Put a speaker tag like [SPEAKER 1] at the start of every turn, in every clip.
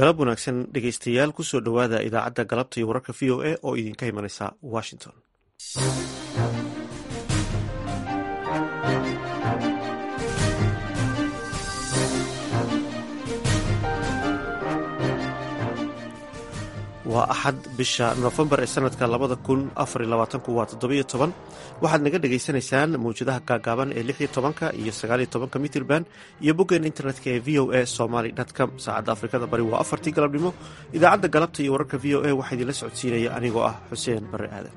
[SPEAKER 1] galab wanaagsan dhegeystayaal kusoo dhowaada idaacadda galabta iyo wararka v o a oo idinka imanaysa washington waa axad bisha nofembar ee sanadka labada kun afar labaatanku waa toddobiyo toban waxaad naga dhagaysanaysaan mawjadaha gaagaaban ee lix iyo tobanka iyo sagaaliyo tobanka mitrban iyo boggeen internetka ee v o a somaly com saacadda afrikada bari waa afartii galabnimo idaacadda galabta iyo wararka v o a waxaa idinla socodsiinaya anigoo ah xuseen bare aadan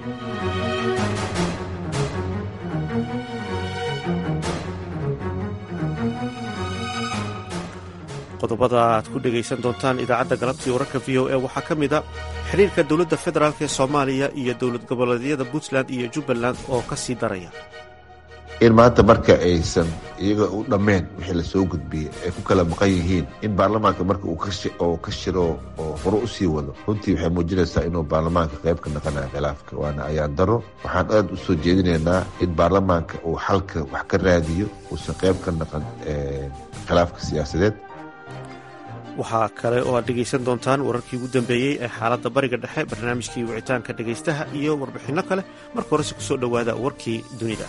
[SPEAKER 1] qodobada aad ku dhegaysan doontaan idaacadda galabta iyo wararka v o a waxaa ka mid a xiriirka dowladda federaalk ee soomaaliya iyo dowlad goboleedyada puntland iyo jubbaland oo ka sii daraya
[SPEAKER 2] in maanta marka aysan iyaga u dhammeen wixii lasoo gudbiyey ay ku kala maqan yihiin in baarlamaanka marka uu ka shiro oo hore u sii wado runtii waxay muujinaysaa inuu baarlamaanka qayb ka naqanayo khilaafka waana ayaan daro waxaan aad u soo jeedinaynaa in baarlamaanka uu xalka wax ka raadiyo uusan qayb ka naqan khilaafka siyaasadeed
[SPEAKER 1] waxaa kale oo aad dhegaysan doontaan wararkii ugu dambeeyey ee xaaladda bariga dhexe barnaamijkii wicitaanka dhegaystaha iyo warbixinno kale marka horese kusoo dhowaada warkii dunida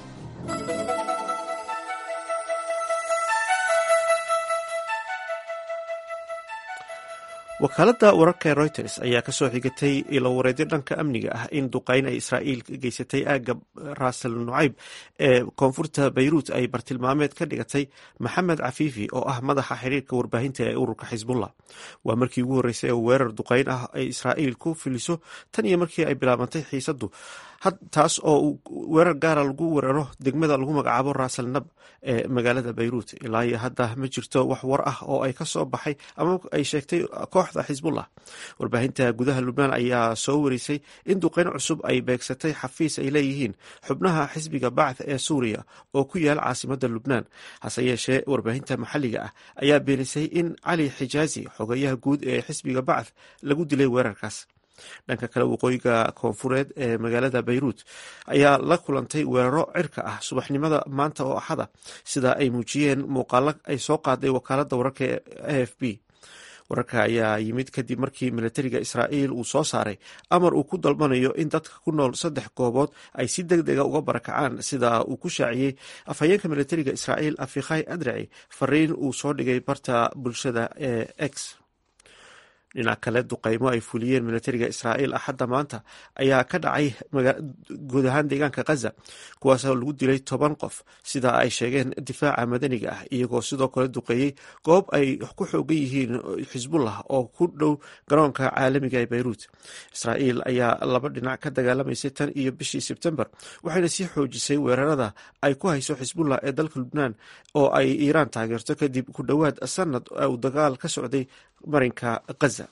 [SPEAKER 1] wakaaladda wararka ee reuters ayaa kasoo xigatay ilowareedyo dhanka amniga ah in duqayn ay israa'iil geysatay aagga rasal nucayb ee koonfurta bayruut ay bartilmaameed ka dhigatay maxamed cafiifi oo ah madaxa xiriirka warbaahinta ee ururka xisbullah waa markii ugu horreysay ee weerar duqayn ah ay israa'iil ku filiso tan iyo markii ay bilaabantay xiisaddu taas oo weerar gaara lagu weeraro degmada lagu magacaabo rasal nab ee magaalada bayruut ilaa iyo hadda ma jirto wax war ah oo ay ka soo baxay ama ay sheegtay kooxda xisbullah warbaahinta gudaha lubnaan ayaa soo warisay in duqeyn cusub ay beegsatay xafiis ay leeyihiin xubnaha xisbiga bacth ee suuriya oo ku yaal caasimada lubnaan hase yeeshee warbaahinta maxalliga ah ayaa beenisay in cali xijaazi xogayaha guud ee xisbiga bacth lagu dilay weerarkaas dhanka kale waqooyiga koonfureed ee magaalada bayruut ayaa la kulantay weeraro cirka ah subaxnimada maanta oo axada sida ay muujiyeen muuqaalo ay soo qaaday wakaaladda wararka ee a f b wararka ayaa yimid kadib markii militariga israa'iil uu soo saaray amar uu ku dalbanayo in dadka ku nool saddex goobood ay si deg dega uga barakacaan sida uu ku shaaciyey afhayeenka militariga israa'iil afikhay adraci fariin uu soo dhigay barta bulshada ee x dhinac kale duqaymo ay fuliyeen militariga israa'iil axadda maanta ayaa ka dhacay guud ahaan deegaanka khaza kuwaasoo lagu dilay toban qof sida ay sheegeen difaaca madaniga ah iyagoo sidoo kale duqeeyey goob ay ku xoogan yihiin xisbullah oo ku dhow garoonka caalamiga ee bayruut israa'iil ayaa laba dhinac ka dagaalamaysay tan iyo bishii sebtembar waxayna sii xoojisay weerarada ay ku hayso xisbullah ee dalka lubnaan oo ay iiraan taageerto kadib ku dhowaad sanad uu dagaal ka socday marinka khaza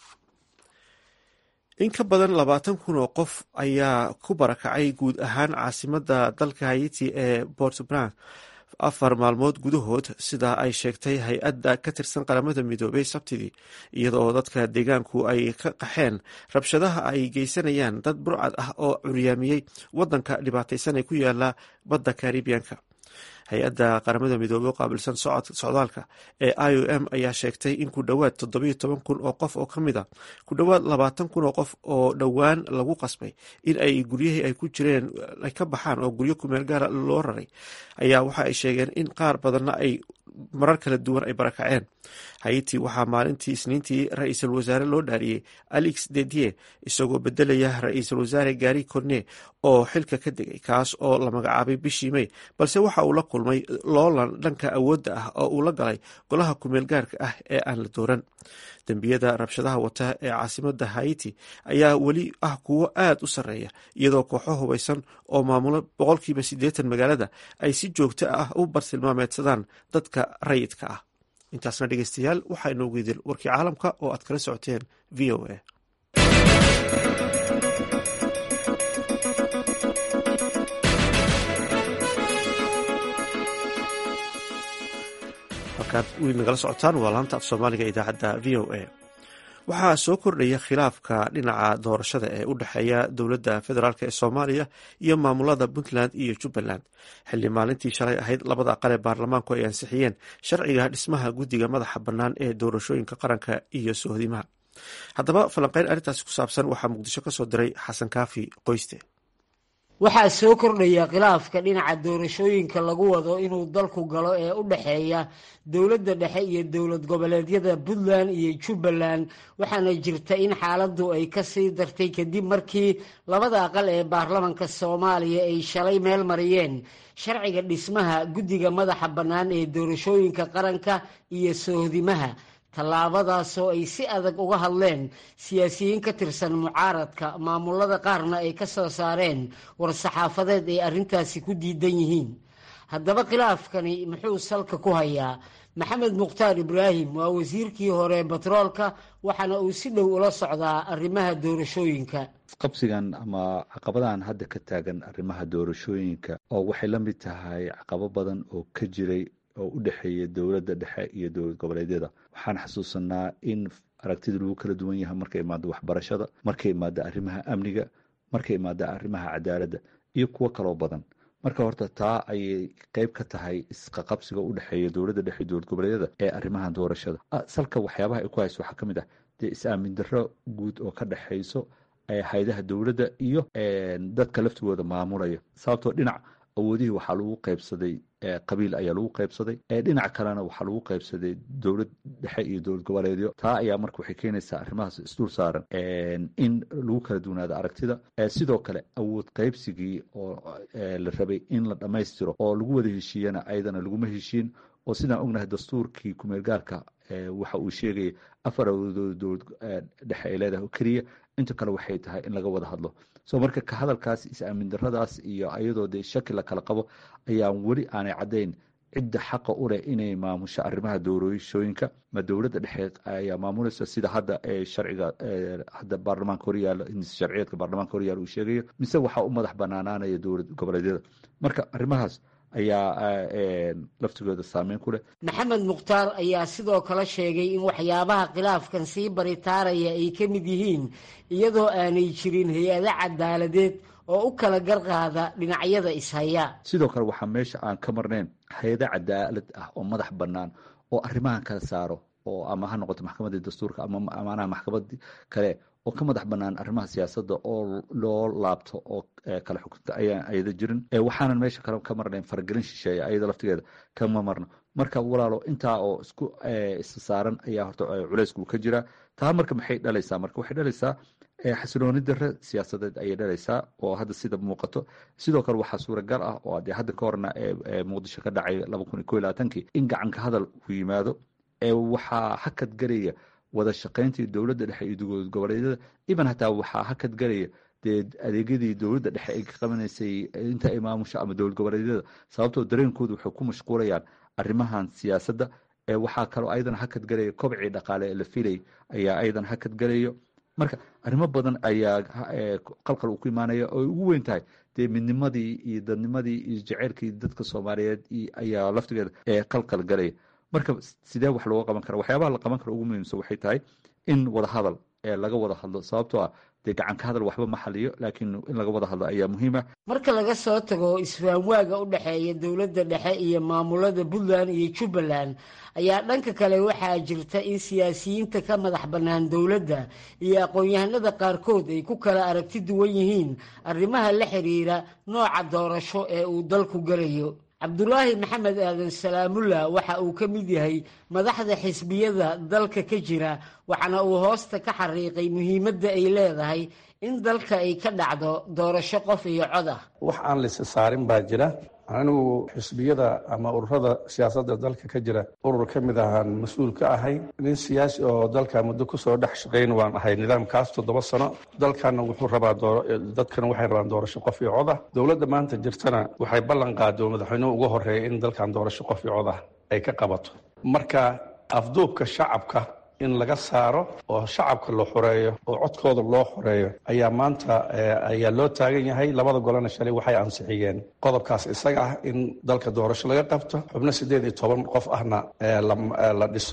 [SPEAKER 1] in ka badan labaatan kun oo qof ayaa ku barakacay guud ahaan caasimada dalka haiti ee portbran afar maalmood gudahood sida ay sheegtay hay-adda ka tirsan qaramada midoobay sabtidii iyadoo dadka deegaanku ay ka qaxeen rabshadaha ay geysanayaan dad burcad ah oo curyaamiyey wadanka dhibaataysan ee ku yaala badda karibiyanka hay-adda qaramada midoobey oo qaabilsan socdaalka ee i o m ayaa sheegtay in ku dhowaad toddobiyo toban kun oo qof oo ka mid a ku dhowaad labaatan kun oo qof oo dhowaan lagu qasbay in ay guryihii ay ku jireen ay ka baxaan oo guryo kumeel gaara loo raray ayaa waxa ay sheegeen in qaar badanna ay marar kala duwan ay barakaceen haiti waxaa maalintii isniintii ra-iisul wasaare loo dhaariyey alix dedie isagoo bedelaya ra-iisul wasaare gari corne oo xilka ka degay kaas oo la magacaabay bishii mey balse waxa uu la kulmay loolan dhanka awoodda ah oo uu la galay golaha kumeel gaarka ah ee aan la dooran dembiyada rabshadaha wata ee caasimada haiti ayaa weli ah kuwo aad u sarreeya iyadoo kooxo hubaysan oo maamulo boqolkiiba siddeetan magaalada ay si joogto ah u bartilmaameedsadaan dadka rayidka ah intaasna dhegeystayaal waxaa inoogu idil warkii caalamka oo aad kala socoteen v o a halkaad weli nagala socotaan waa laanta af soomaaliga idaacadda v o a waxaa soo kordhaya khilaafka dhinaca doorashada ee u dhexeeya dowladda federaalk ee soomaaliya iyo maamulada puntland iyo jubbaland xilli maalintii shalay ahayd labada aqal ee baarlamaanku ay ansixiyeen sharciga dhismaha guddiga madaxa bannaan ee doorashooyinka qaranka iyo sohdimaha haddaba falanqeyn arrintaasi ku saabsan waxaa muqdisho ka soo diray xasan kaafi qoyste
[SPEAKER 3] waxaa soo kordhaya khilaafka dhinaca doorashooyinka lagu wado inuu dalku galo ee u dhexeeya dowladda dhexe iyo dowlad goboleedyada puntland iyo jubbaland waxaana jirta in xaaladdu ay kasii dartay kadib markii labada aqal ee baarlamanka soomaaliya ay shalay meel mariyeen sharciga dhismaha guddiga madaxa bannaan ee doorashooyinka qaranka iyo sohdimaha tallaabadaasoo ay si adag uga hadleen siyaasiyiin ka tirsan mucaaradka maamulada qaarna ay ka soo saareen war-saxaafadeed ay arrintaasi ku diidan yihiin haddaba khilaafkani muxuu salka ku hayaa maxamed mukhtaar ibraahim waa wasiirkii hore batroolka waxaana uu si dhow ula socdaa arrimaha doorashooyinka
[SPEAKER 4] qabsigan ama caqabadahan hadda ka taagan arrimaha doorashooyinka oo waxay la mid tahay caqabo badan oo ka jiray oo u dhexeeya dowladda dhexe iyo dowlad goboleedyada waxaan xasuusanaa in aragtida lagu kala duwan yahay markay imaado waxbarashada markay imaado arrimaha amniga markay imaado arrimaha cadaaladda iyo kuwo kaloo badan marka horta taa ayay qeyb ka tahay isqaqabsiga u dhexeeya dowladda dhexe iyo dowlad goboleedyada ee arrimaha doorashada salka waxyaabaha ay ku hayso waxaa ka mid ah dee is-aamin darro guud oo ka dhexayso haydaha dowladda iyo dadka laftigooda maamulaya sababtoo dhinac awoodihii waxaa lagu qaybsaday qabiil ayaa lagu qaybsaday dhinac kalena waxaa lagu qaybsaday dowlad dhexe iyo dowlad goboleedyo taa ayaa marka waxay keenaysaa arrimahaas isdul saaran in lagu kala duwanaado aragtida sidoo kale awood qaybsigii oo la rabay in la dhammaystiro oo lagu wada heshiiyana ayadana laguma heshiin oo sidaan ognahay dastuurkii kumeel gaarka waxa uu sheegaya afar awoodood dowlad dhexe ay leedahay oo keliya inta kale waxay tahay in laga wada hadlo so marka ka hadalkaas is-aamin daradaas iyo ayadoo dee shaki la kala qabo ayaan weli aanay caddayn cidda xaqa u leh inay maamusho arrimaha doorashooyinka ma dowladda dhexe ayaa maamulaysa sida hadda ee sharciga hadda baarlamaanka horyaalo sharciyeedka baarlamaanka horyaalo uu sheegayo mise waxaa u madax banaanaanaya dowlad goboleedyada marka arrimahaas ayaa laftigooda saameyn ku leh
[SPEAKER 3] maxamed mukhtaar ayaa sidoo kale sheegay in waxyaabaha khilaafkan sii baritaaraya ay ka mid yihiin iyadoo aanay jirin hay-ado cadaaladeed oo u kala garqaada dhinacyada ishaya
[SPEAKER 4] sidoo kale waxaa meesha aan ka marnayn hay-ado cadaalad ah oo madax bannaan oo arrimahan kala saaro oo ama ha noqoto maxkamadda dastuurka ama amaanaha maxkamadii kale oo ka madax bannaan arrimaha siyaasadda oo loo laabto oo kala xukunta ayaan ayada jirin waxaanan meesha kale ka marnayn faragelin shisheeya ayada laftigeeda kama marno marka walaalo intaa oo isku isa saaran ayaa horta culeysku ka jiraa taa marka maxay dhalaysaa marka waxay dhalaysaa xasilooni dare siyaasadeed ayay dhalaysaa oo hadda sida muuqato sidoo kale waxaa suuragal ah oo dee hadda ka horna muqdisho ka dhacay laba kun iyo ko iyo labaatankii in gacanka hadal uu yimaado waxaa hakad garaya wada shaqayntii dowladda dhexe iyo dowlad goboleedyada iban hataa waxaa hakad garaya dee adeegyadii dowladda dhexe ay ka qabanaysay inta ay maamusho ama dowlad goboleedyada sababtoo dareenkooda waxay ku mashquulayaan arrimahan siyaasadda waxaa kaloo ayadana hakad garaya kobcii dhaqaale ee la filay ayaa ayadana hakad garayo marka arrimo badan ayaa qalqal uu ku imaanaya oo ay ugu weyn tahay dee midnimadii iyo dadnimadii iyo jaceylkii dadka soomaaliyeed ayaa laftigeeda qalqal galaya marka sidee wax looga qaban kara waxyaabaha la qaban kara ugu muhiimsan waxay tahay in wada hadal laga wada hadlo sababtoo ah dee gacanka hadal waxba ma xaliyo laakiin in laga wada hadlo ayaa muhiima
[SPEAKER 3] marka laga soo tago isfahamwaaga u dhexeeya dowladda dhexe iyo maamulada puntland iyo jubbaland ayaa dhanka kale waxaa jirta in siyaasiyiinta ka madax bannaan dowladda iyo aqoon-yahanada qaarkood ay ku kala aragti duwan yihiin arrimaha la xiriira nooca doorasho ee uu dalku galayo cabdulaahi maxamed aadan salaamullah waxa uu ka mid yahay madaxda xisbiyada dalka ka jira waxaana uu hoosta ka xariiqay muhiimadda ay leedahay in dalka ay ka dhacdo doorasho qof iyo cod ah
[SPEAKER 5] wax aan laysa saarin baa jira anigu xisbiyada ama ururada siyaasadda dalka ka jira urur ka mid ahaan mas-uul ka ahay nin siyaasi oo dalka muddo kusoo dhex shaqayn waan ahay nidaamkaas toddoba sano dalkana wuxuu rabaa dadkana waxay rabaan doorasho qof iyo cod ah dowladda maanta jirtana waxay ballan qaado madaxweynuhu ugu horeeya in dalkan doorasho qof iyo cod ah ay ka qabato marka afduubka shacabka in laga saaro oo shacabka la xoreeyo oo codkooda loo xoreeyo ayaa maanta ayaa loo taagan yahay labada golena shalay waxay ansixiyeen qodobkaas isaga ah in dalka doorasho laga qabto xubno siddeed iyo toban qof ahna la dhiso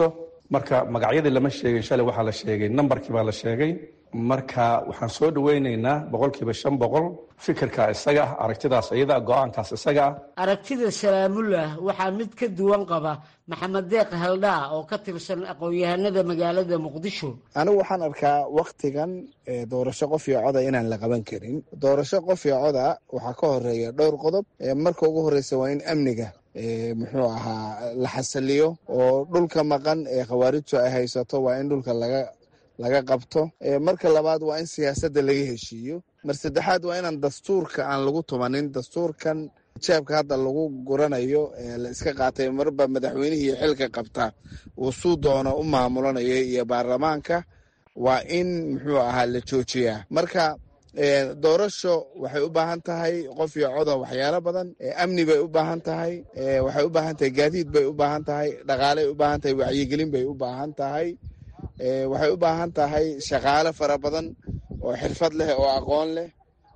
[SPEAKER 5] marka magacyadii lama sheegin shalay waxaa la sheegay nambarkii baa la sheegay marka waxaan soo dhaweyneynaa boqolkiiba shan boqol fikirka isaga ah aragtidaas iyada go-aankaas isaga ah
[SPEAKER 3] aragtida salaamullah waxaa mid ka duwan qaba maxamed deeq haldhaa oo ka tirsan aqoon-yahanada magaalada muqdisho
[SPEAKER 6] anigu waxaan arkaa waktigan doorasho qof iyo coda inaan la qaban karin doorasho qof iyo coda waxaa ka horeeya dhowr qodob marka ugu horeysa waa in amniga muxuu ahaa la xasiliyo oo dhulka maqan ee khawaarijtu ay haysato waa in dhulka laga laga qabto marka labaad waa in siyaasadda laga heshiiyo mar saddexaad waa inaan dastuurka aan lagu tumanin dastuurkan jeebka hadda lagu guranayo la iska qaatay marba madaxweynihii xilka qabta uu suu doono u maamulanayo iyo baarlamaanka waa in muxuu ahaa la joojiyaa marka doorasho waxay u baahan tahay qof iyo coda waxyaalo badan amni bay u baahan tahay waxay u baahan tahay gaadiid bay u baahan tahay dhaqaaley u baahan tahay wacyigelin bay u baahan tahay waxay u baahan tahay shaqaale fara badan oo xirfad leh oo aqoon leh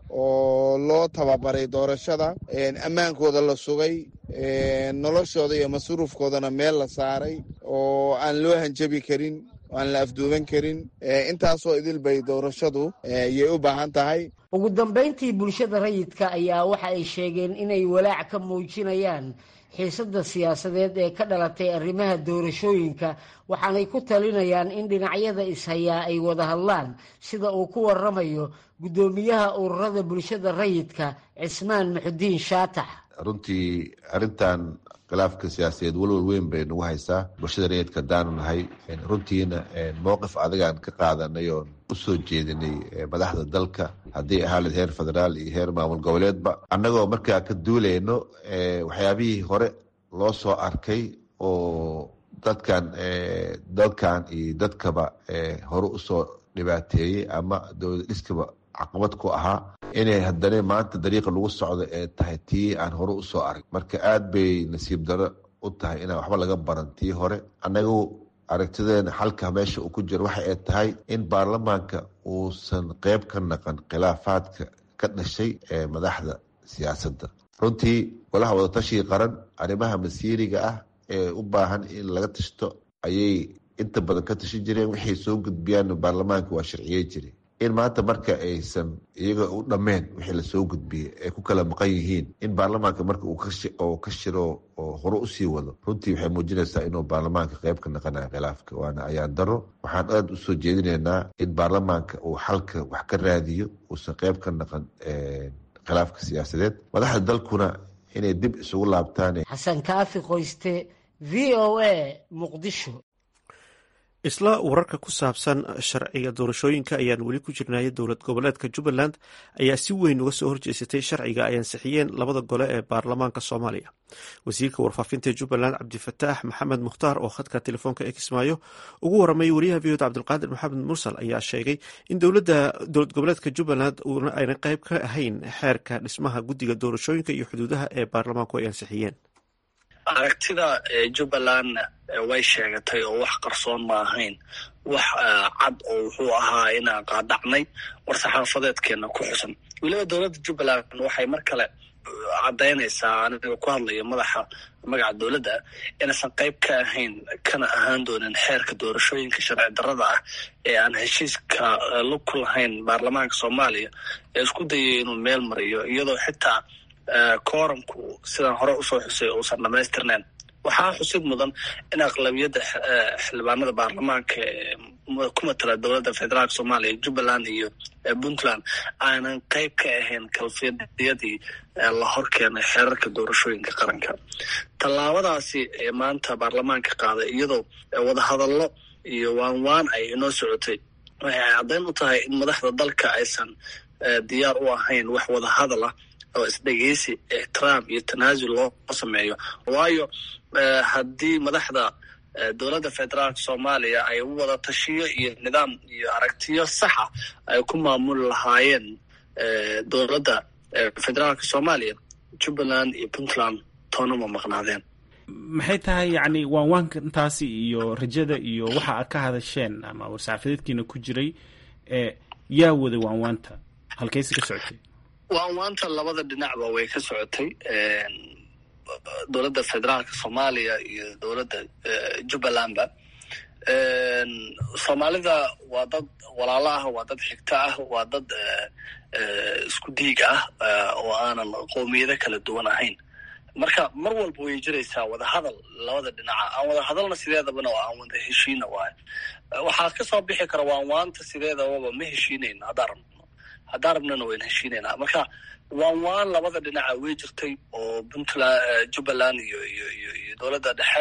[SPEAKER 6] oo loo tababaray doorashada ammaankooda la sugay noloshooda iyo masruufkoodana meel la saaray oo aan loo hanjabi karin oo aan la afduuban karin intaasoo idil bay doorashadu yay u baahan tahay
[SPEAKER 3] ugu dambayntii bulshada rayidka ayaa waxa ay sheegeen inay walaac ka muujinayaan xiisadda siyaasadeed ee ka dhalatay arrimaha doorashooyinka waxaanay ku talinayaan in dhinacyada ishayaa ay wada hadlaan sida uu ku waramayo guddoomiyaha ururada bulshada rayidka cismaan muxudiin shaatax
[SPEAKER 2] runtii arrintan khilaafka siyaasadeed walwal weyn bay nagu haysaa bulshada rayidka haddaanu nahay runtiina mowqif adagaan ka qaadanay oon u soo jeedinay madaxda dalka haddii ahaaleed heer federaal iyo heer maamul goboleedba annagoo markaa ka duulayno waxyaabihii hore loo soo arkay oo dadkan dalkan iyo dadkaba hore usoo dhibaateeyey ama dowlad dhiskaba caqabad ku ahaa inay haddana maanta dariiqa lagu socdo ee tahay tii aan hore usoo arag marka aada bay nasiib daro u tahay inaan waxba laga baran tii hore annagu aragtideena xalka meesha uu ku jiro waxa ay tahay in baarlamaanka uusan qeyb ka naqan khilaafaadka ka dhashay ee madaxda siyaasadda runtii golaha wadatashiga qaran arrimaha masiiriga ah ee u baahan in laga tashto ayay inta badan ka tashan jireen waxay soo gudbiyaan baarlamaanka waa sharciye jire in maanta marka aysan iyaga u dhammeen wixii lasoo gudbiyey ay ku kala maqan yihiin in baarlamaanka marka uu ka shiro oo hore usii wado runtii waxay muujinaysaa inuu baarlamaanka qeyb ka naqanayo khilaafka waana ayaan daro waxaan aada usoo jeedinaynaa in baarlamaanka uu xalka wax ka raadiyo uusan qeyb ka naqan khilaafka siyaasadeed madaxda dalkuna inay dib isugu laabtaan
[SPEAKER 3] xasan kaafi qoyste v o a muqdisho
[SPEAKER 1] isla wararka ku saabsan sharciga doorashooyinka ayaan weli ku jirnaya dowlad goboleedka jubbaland ayaa si weyn uga soo horjeesatay sharciga ay ansixiyeen labada gole ee baarlamaanka soomaaliya wasiirka warfaafinta jubbaland cabdifataax maxamed mukhtaar oo khadka telefoonka ee kismaayo ugu waramay wariyaha v oda cabdilqaadir maxamed mursal ayaa sheegay in dowlada dowlad goboleedka jubbaland uuna aynan qayb ka ahayn xeerka dhismaha guddiga doorashooyinka iyo xuduudaha ee baarlamaanku ay ansixiyeen
[SPEAKER 7] aragtida jubbaland way sheegatay oo wax qarsoon ma ahayn wax cad oo wuxuu ahaa inaan qaadacnay war saxaafadeedkeena ku xusan weliba dowladda jubbaland waxay mar kale caddaynaysaa aniga ku hadlaya madaxa magaca dowladda inaysan qayb ka ahayn kana ahaan doonin xeerka doorashooyinka sharci darrada ah ee aan heshiiska lug ku lahayn baarlamaanka soomaaliya ee isku dayay inuu meel mariyo iyadoo xitaa kooramku sidaan hore usoo xusay uusan dhamaystirnayn waxaa xusid mudan in aqlabiyadda xildhibaanada baarlamaanka ku matala dowladda federaalk soomaaliya jubbaland iyo puntland aanan qayb ka ahayn kalfiyadiyadii la horkeenay xeerarka doorashooyinka qaranka tallaabadaasi ee maanta baarlamaanka qaaday iyadoo wadahadallo iyo waan waan ay inoo socotay waxay caddayn u tahay in madaxda dalka aysan diyaar u ahayn wax wadahadal ah oo isdhegeysi ixtiraam iyo tanaasul loo sameeyo waayo haddii madaxda dowladda federaalka soomaaliya ay wada tashiyo iyo nidaam iyo aragtiyo saxa ay ku maamuli lahaayeen dowladda federaalka soomaaliya jubbaland iyo puntland toona ma maqnaadeen
[SPEAKER 8] maxay tahay yacni waanwaanka intaasi iyo rajada iyo waxa aad ka hadasheen ama war-saxaafadeedkiina ku jiray yaa waday waanwaanta halkaysi ka socotay
[SPEAKER 7] waanwaanta labada dhinacba way ka socotay dowladda federaalka soomaaliya iyo dowladda jubbalandba soomaalida waa dad walaalo ah waa dad xigto ah waa dad isku diig ah oo aanan qowmiyado kala duwan ahayn marka mar walba way jiraysaa wadahadal labada dhinaca aan wada hadalna sideedabana oo aan wada heshiina waayo waxaa kasoo bixi kara waan waanta sideedababa ma heshiinayno haddaan rabno haddaan rabnana wayna heshiinaynaa marka waan waan labada dhinaca way jirtay oo puntland jubbaland iyo iyo iyo iyo dowladda dhexe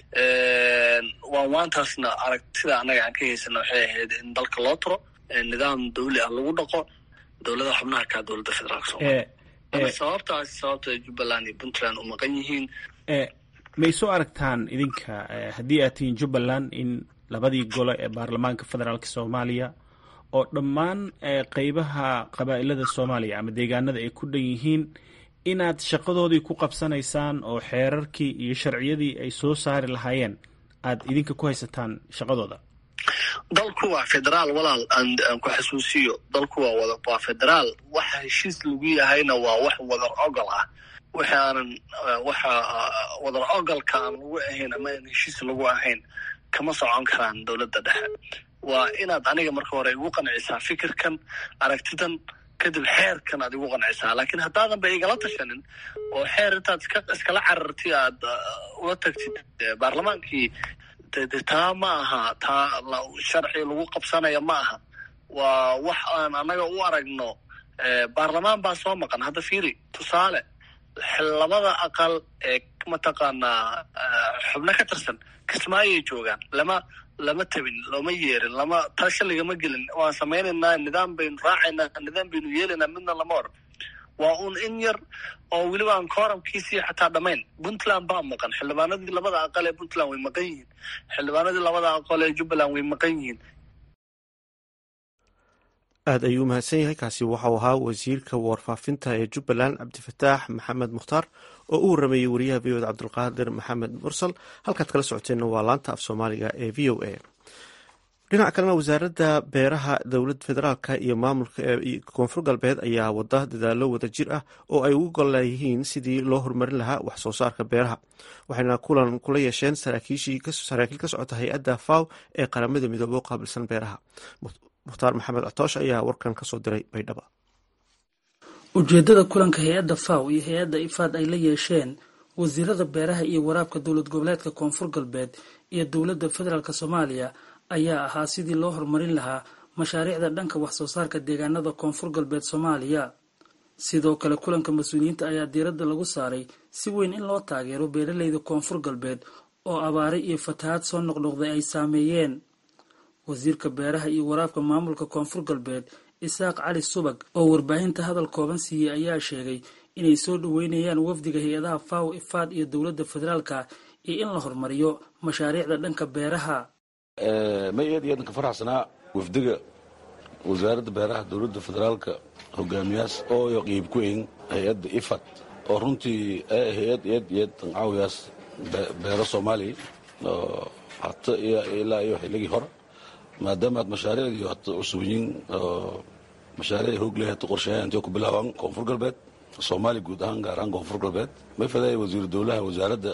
[SPEAKER 7] waan waantaasna aragtida annaga aan ka haysana waxay ahayd in dalka loo turo nidaam dawli ah lagu dhaqo dowlada xubnaha kaa dowladda federaalka soomaliya sababtaasi sababta jubbaland iyo puntland u maqan yihiin
[SPEAKER 8] may soo aragtaan idinka haddii aad tihiin jubbaland in labadii gole ee baarlamaanka federaalka soomaaliya oo dhammaan qeybaha qabaa'ilada soomaaliya ama deegaanada ay ku dhan yihiin inaad shaqadoodii ku qabsanaysaan oo xeerarkii iyo sharciyadii ay soo saari lahaayeen aad idinka ku haysataan shaqadooda
[SPEAKER 7] dalku waa federaal walaal aan ku xasuusiyo dalku waa wada waa federaal waxa heshiis lagu yahayna waa wax wadar ogol ah waxa aanan waxa wadar ogolka aan lagu ahayn ama aan heshiis lagu ahayn kama socon karaan dowladda dhexe waa inaad aniga marka hore igu qancisaa fikirkan aragtidan kadib xeerkan aad igu qancisaa laakiin haddaadan ba igala tashanin oo xeer intaad iska iskala cararti aad ula tagtid baarlamaankii de taa ma aha taa sharci lagu qabsanaya ma aha waa wax aan annaga u aragno baarlamaan baa soo maqan hadda fiiri tusaale labada aqal ee mataqaanaa xubno ka tirsan kismaayay joogaan lama lama tabin looma yeerin lama tasha lagama gelin waan samaynaynaa nidaam baynu raacaynaa nidaam baynu yeelaynaa midna lama oran waa uun in yar oo weliba aan kooramkiisii xataa dhamayn puntland baa maqan xildhibaanadii labada aqal ee puntland way maqan yihiin xildhibaanadii labada aqal ee jubbaland way maqan yihiin
[SPEAKER 1] aada ayuu umahadsan yahay kaasi waxau ahaa wasiirka warfaafinta ee jubbaland cabdifataax maxamed mukhtaar oo u warameeyey wariyaha v oda cabdulqaadir maxamed mursal halkaad kala socoteenna waa laanta af soomaaliga ee v o a dhinaca kalena wasaaradda beeraha dowlad federaalka iyo maamulka koonfur galbeed ayaa wada dadaalo wada jir ah oo ay ugu golleeyihiin sidii loo horumarin lahaa wax soo saarka beeraha waxayna kulan kula yeesheen saraakiil ka socota hay-adda faw ee qaramada midoobe u qaabilsan beeraha mukhtaar maxamed cotoosh ayaa warkan kasoo diray baydhaba
[SPEAKER 9] ujeedada kulanka hay-adda faw iyo hay-adda ifaad ay la yeesheen wasiirada beeraha iyo waraabka dowlad goboleedka koonfur galbeed iyo dowladda federaalk soomaaliya ayaa ahaa sidii loo horumarin lahaa mashaariicda dhanka wax soo saarka deegaanada koonfur galbeed soomaaliya sidoo kale kulanka mas-uuliyiinta ayaa diiradda lagu saaray si weyn in loo taageero beeraleyda koonfur galbeed oo abaare iyo fatahaad soo noqnoqday ay saameeyeen wasiirka beeraha iyo waraabka maamulka koonfur galbeed isaaq cali subag oo warbaahinta hadal kooban siiyey ayaa sheegay inay soo dhaweynayaan wafdiga hay-adaha faw ifaad iyo dowladda federaalka iyo in la horumariyo mashaariicda dhanka beeraha
[SPEAKER 10] ma aad iyo aadn ka faraxsanaa wafdiga wasaaradda beeraha dowladda federaalka hogaamiyaas oo qiib ku eyn hay-adda ifad oo runtii hay-ad aad iyo aad caawiyaas beero soomaaliya oo hata ilaa iyo xilligii hore maadaama aad mashaariicdii hata cusubyiin oo mashaariic hoog leh hata qorsheeya intay ku bilaabaan koonfur galbeed soomaaliya guud ahaan gaar ahaan koonfur galbeed may fadaaya wasiiru dowlaha wasaaradda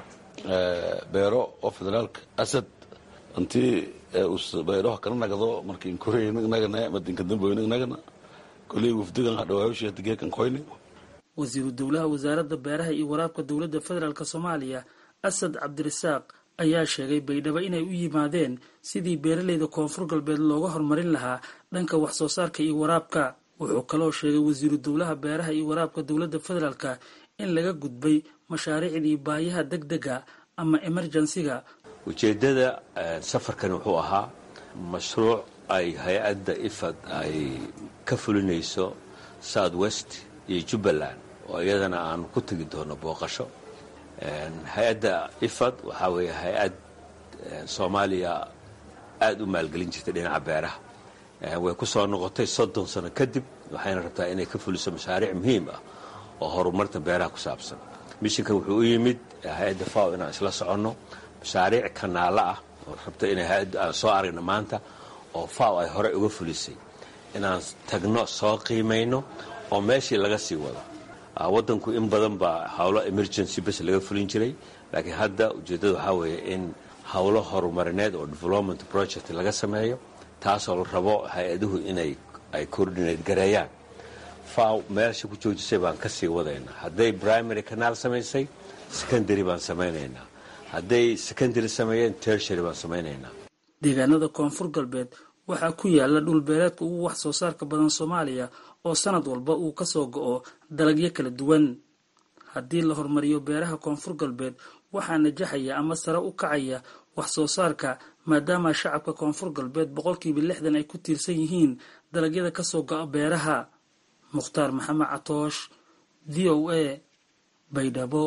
[SPEAKER 10] beero oo federaalka asad intii beeraha kala nagdo markii inkornagana madinka damboyn nagana koley wafdigan hadhawaawishii geekan koyni
[SPEAKER 9] wasiiru dowlaha wasaaradda beeraha iyo waraabka dowladda federaalk soomaaliya asad cabdirasaaq ayaa sheegay baydhabo inay u yimaadeen sidii beeraleyda koonfur galbeed looga horumarin lahaa dhanka wax soo saarka iyo waraabka wuxuu kaloo sheegay wasiiru dowlaha beeraha iyo waraabka dowladda federaalka in laga gudbay mashaariicdii baayaha deg dega ama emerjensiga
[SPEAKER 11] ujeeddada safarkan wuxuu ahaa mashruuc ay hay-adda ifad ay ka fulinayso south west iyo jubbaland oo iyadana aanu ku tegi doono booqasho hay-adda ifad waxaa weeye hay-ad soomaaliya aada u maalgelin jirtay dhinaca beeraha way ku soo noqotay soddon sano kadib waxayna rabtaa inay ka fuliso mashaariic muhiim ah oo horumarta beeraha ku saabsan mishinkan wuxuu u yimid hay-adda faw inaan isla soconno mashaariic kanaalo ah oo rabta inay hay-adda aan soo aragno maanta oo faw ay horey uga fulisay inaan tagno soo qiimayno oo meeshii laga sii wado waddanku in badan baa howlo emergency bes laga fulin jiray laakiin hadda ujeeddada waxaa weeye in howlo horumarineed oo development project laga sameeyo taasoo la rabo hay-aduhu inay ay coordinate gareeyaan faw meesha ku joojisay baan ka sii wadaynaa hadday primary kanaal samaysay secondary baan samaynaynaa hadday secondary sameeyeen tertiary baan samaynaynaa
[SPEAKER 9] deegaanada koonfur galbeed waxaa ku yaala dhul beereedka ugu wax soo saarka badan soomaaliya oo sanad walba uu kasoo go-o dalagyo kala duwan haddii la horumariyo beeraha koonfur galbeed waxaa najaxaya ama sare u kacaya wax soo saarka maadaama shacabka koonfur galbeed boqolkiiba lixdan ay ku tiirsan yihiin dalagyada kasoo go-a beeraha mukhtaar maxamed catoosh v o a baydhabo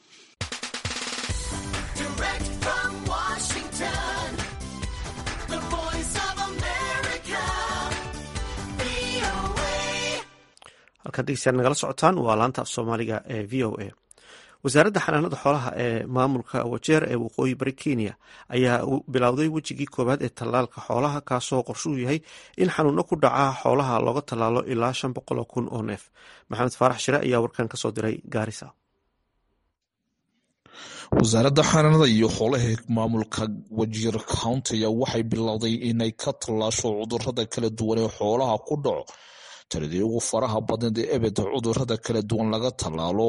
[SPEAKER 1] halkaan dhegeystayaal nagala socotaan waa laanta af soomaaliga ee v o a wasaaradda xanaanada xoolaha ee maamulka wajeer ee waqooyi bari kenya ayaa bilowday wejigii koowaad ee tallaalka xoolaha kaasoo qorshuu yahay in xanuuno ku dhaca xoolaha looga tallaalo ilaa shan boqoloo kun oo neef maxamed faarax shire ayaa warkan kasoo diray gaarisa
[SPEAKER 12] wasaaradda xanaanada iyo xoolaha maamulka wajiir countiga waxay bilowday inay ka tallaasho cudurada kala duwan ee xoolaha ku dhaco tiradii ugu faraha badneed ee ebeda cudurada kala duwan laga tallaalo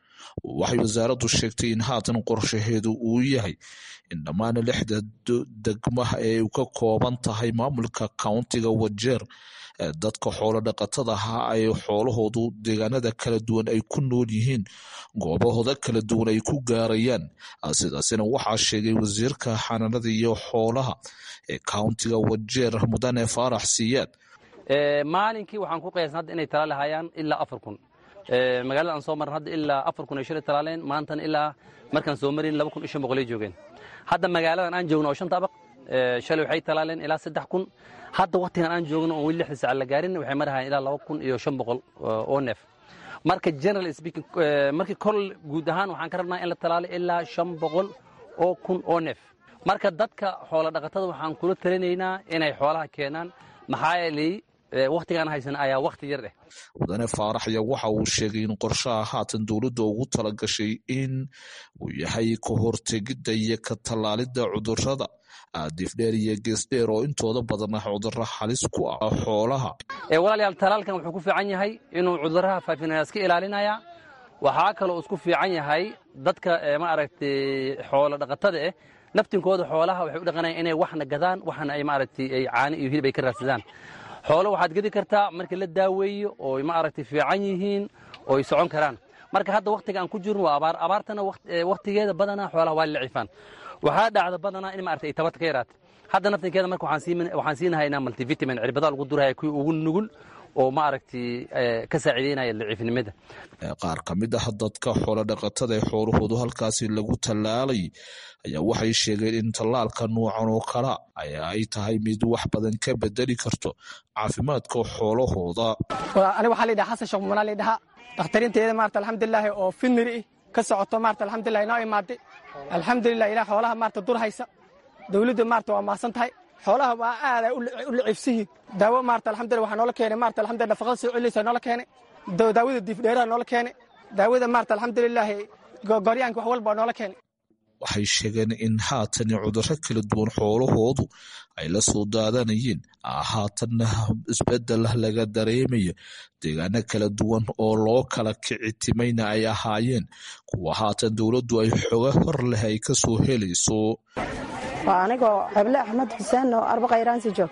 [SPEAKER 12] waxay wasaaraddu sheegtay in haatan qorshaheedu uu yahay in dhammaan lixda degmaha ee ka kooban tahay maamulka countiga wajeer ee dadka xoolo dhaqatada ahaa ay xoolahoodu deegaanada kala duwan ay ku nool yihiin goobahooda kala duwan ay ku gaarayaan sidaasina waxaa sheegay wasiirka xanaanada iyo xoolaha ee countiga wajeer mudane faarax siyaad
[SPEAKER 13] maalinkii waxaan ku qiyaasna hadda inay talaali hayaan ilaa afar kun magaalada aan soo maran hadda ilaa afar kun ay shalay talaaleen maantana ilaa markaan soo marin laba kun iyo shan boqol ay joogeen hadda magaaladan aan joogno oo shanta abaq shalay waxay talaaleen ilaa saddex kun hadda waktigan aan joogno oon weli lixda saca la gaarin waxay marahayaan ilaa laba kun iyo shan boqol oo neef marka general speaking markii kol guud ahaan waxaan ka rabnaa in la talaalo ilaa shan boqol oo kun oo neef marka dadka xoola dhaqatada waxaan kula talinaynaa inay xoolaha keenaan maxaa yeelay wakhtigaan haysan ayaa wakhti yar eh
[SPEAKER 12] mudane faarax ayaa waxa uu sheegay in qorshaha haatan dowladda ugu talagashay in uu yahay ka hortegidda iyo ka tallaalidda cudurrada aadiifdheer iyo geesdheer oo intooda badan ah cudurro halis ku ah xoolaha
[SPEAKER 13] walaalayaal talaalkan wuxuu ku fiican yahay inuu cudurraha faafinaya iska ilaalinaya waxaa kaloo isku fiican yahay dadka ma aragtay xoolo dhaqatada eh naftinkooda xoolaha waxay u dhaqanayaan inay waxna gadaan waxna ay maaragtay ay caani iyo hilib ay ka raadsadaan xoolo waxaad gedi kartaa markii la daaweeyo oo ma aragtay fiican yihiin oo ay socon karaan marka hadda wakhtiga aan ku jirno waa abaar abaartana wakhtigeeda badanaa xoolaha waa la cifaan waxaa dhacda badanaa in maaragtay ay tabarta ka yaraata hadda naftinkeeda marka waxaan siinahaynaa multivitamin cirbada lagu duraya kuwii ugu nugul oo ma aragtay ka saaciideynaya daciifnimada
[SPEAKER 12] qaar ka mid ah dadka xoolo dhaqatada ee xoolahoodu halkaasi lagu tallaalay ayaa waxay sheegeen in tallaalka nuucan oo kala ay tahay mid wax badan ka bedeli karto caafimaadka xoolahooda
[SPEAKER 14] aniga waxaa layidhaha xasan sheekh mumanaa laydhahaa dakhtariinteeda maarata alxamdulilaahi oo finiri ih ka socoto maarata alxamdulilah inoo imaaday alxamdulilah ilah xoolaha maarata dur haysa dowladda maarata waa mahadsan tahay xoolaha waa aaday u lacibsihiin daawo maarata alxamdulillah waxaa noola keenay maarata alxamdulillah nafaqada soo celinaysa noola keenay daawada diifdheeraha noola keenay daawada maarata alxamdulilaahi goryaanka wax walba noola keenay
[SPEAKER 12] waxay sheegeen in haatan cudurro kala duwan xoolahoodu ay la soo daadanayeen haatanna isbedel laga dareemayo deegaano kala duwan oo loo kala kici timayna ay ahaayeen kuwa haatan dowladdu ay xoga hor leh ay ka soo helayso
[SPEAKER 15] waa anigoo ceble axmed xuseen oo arba khayraansi joog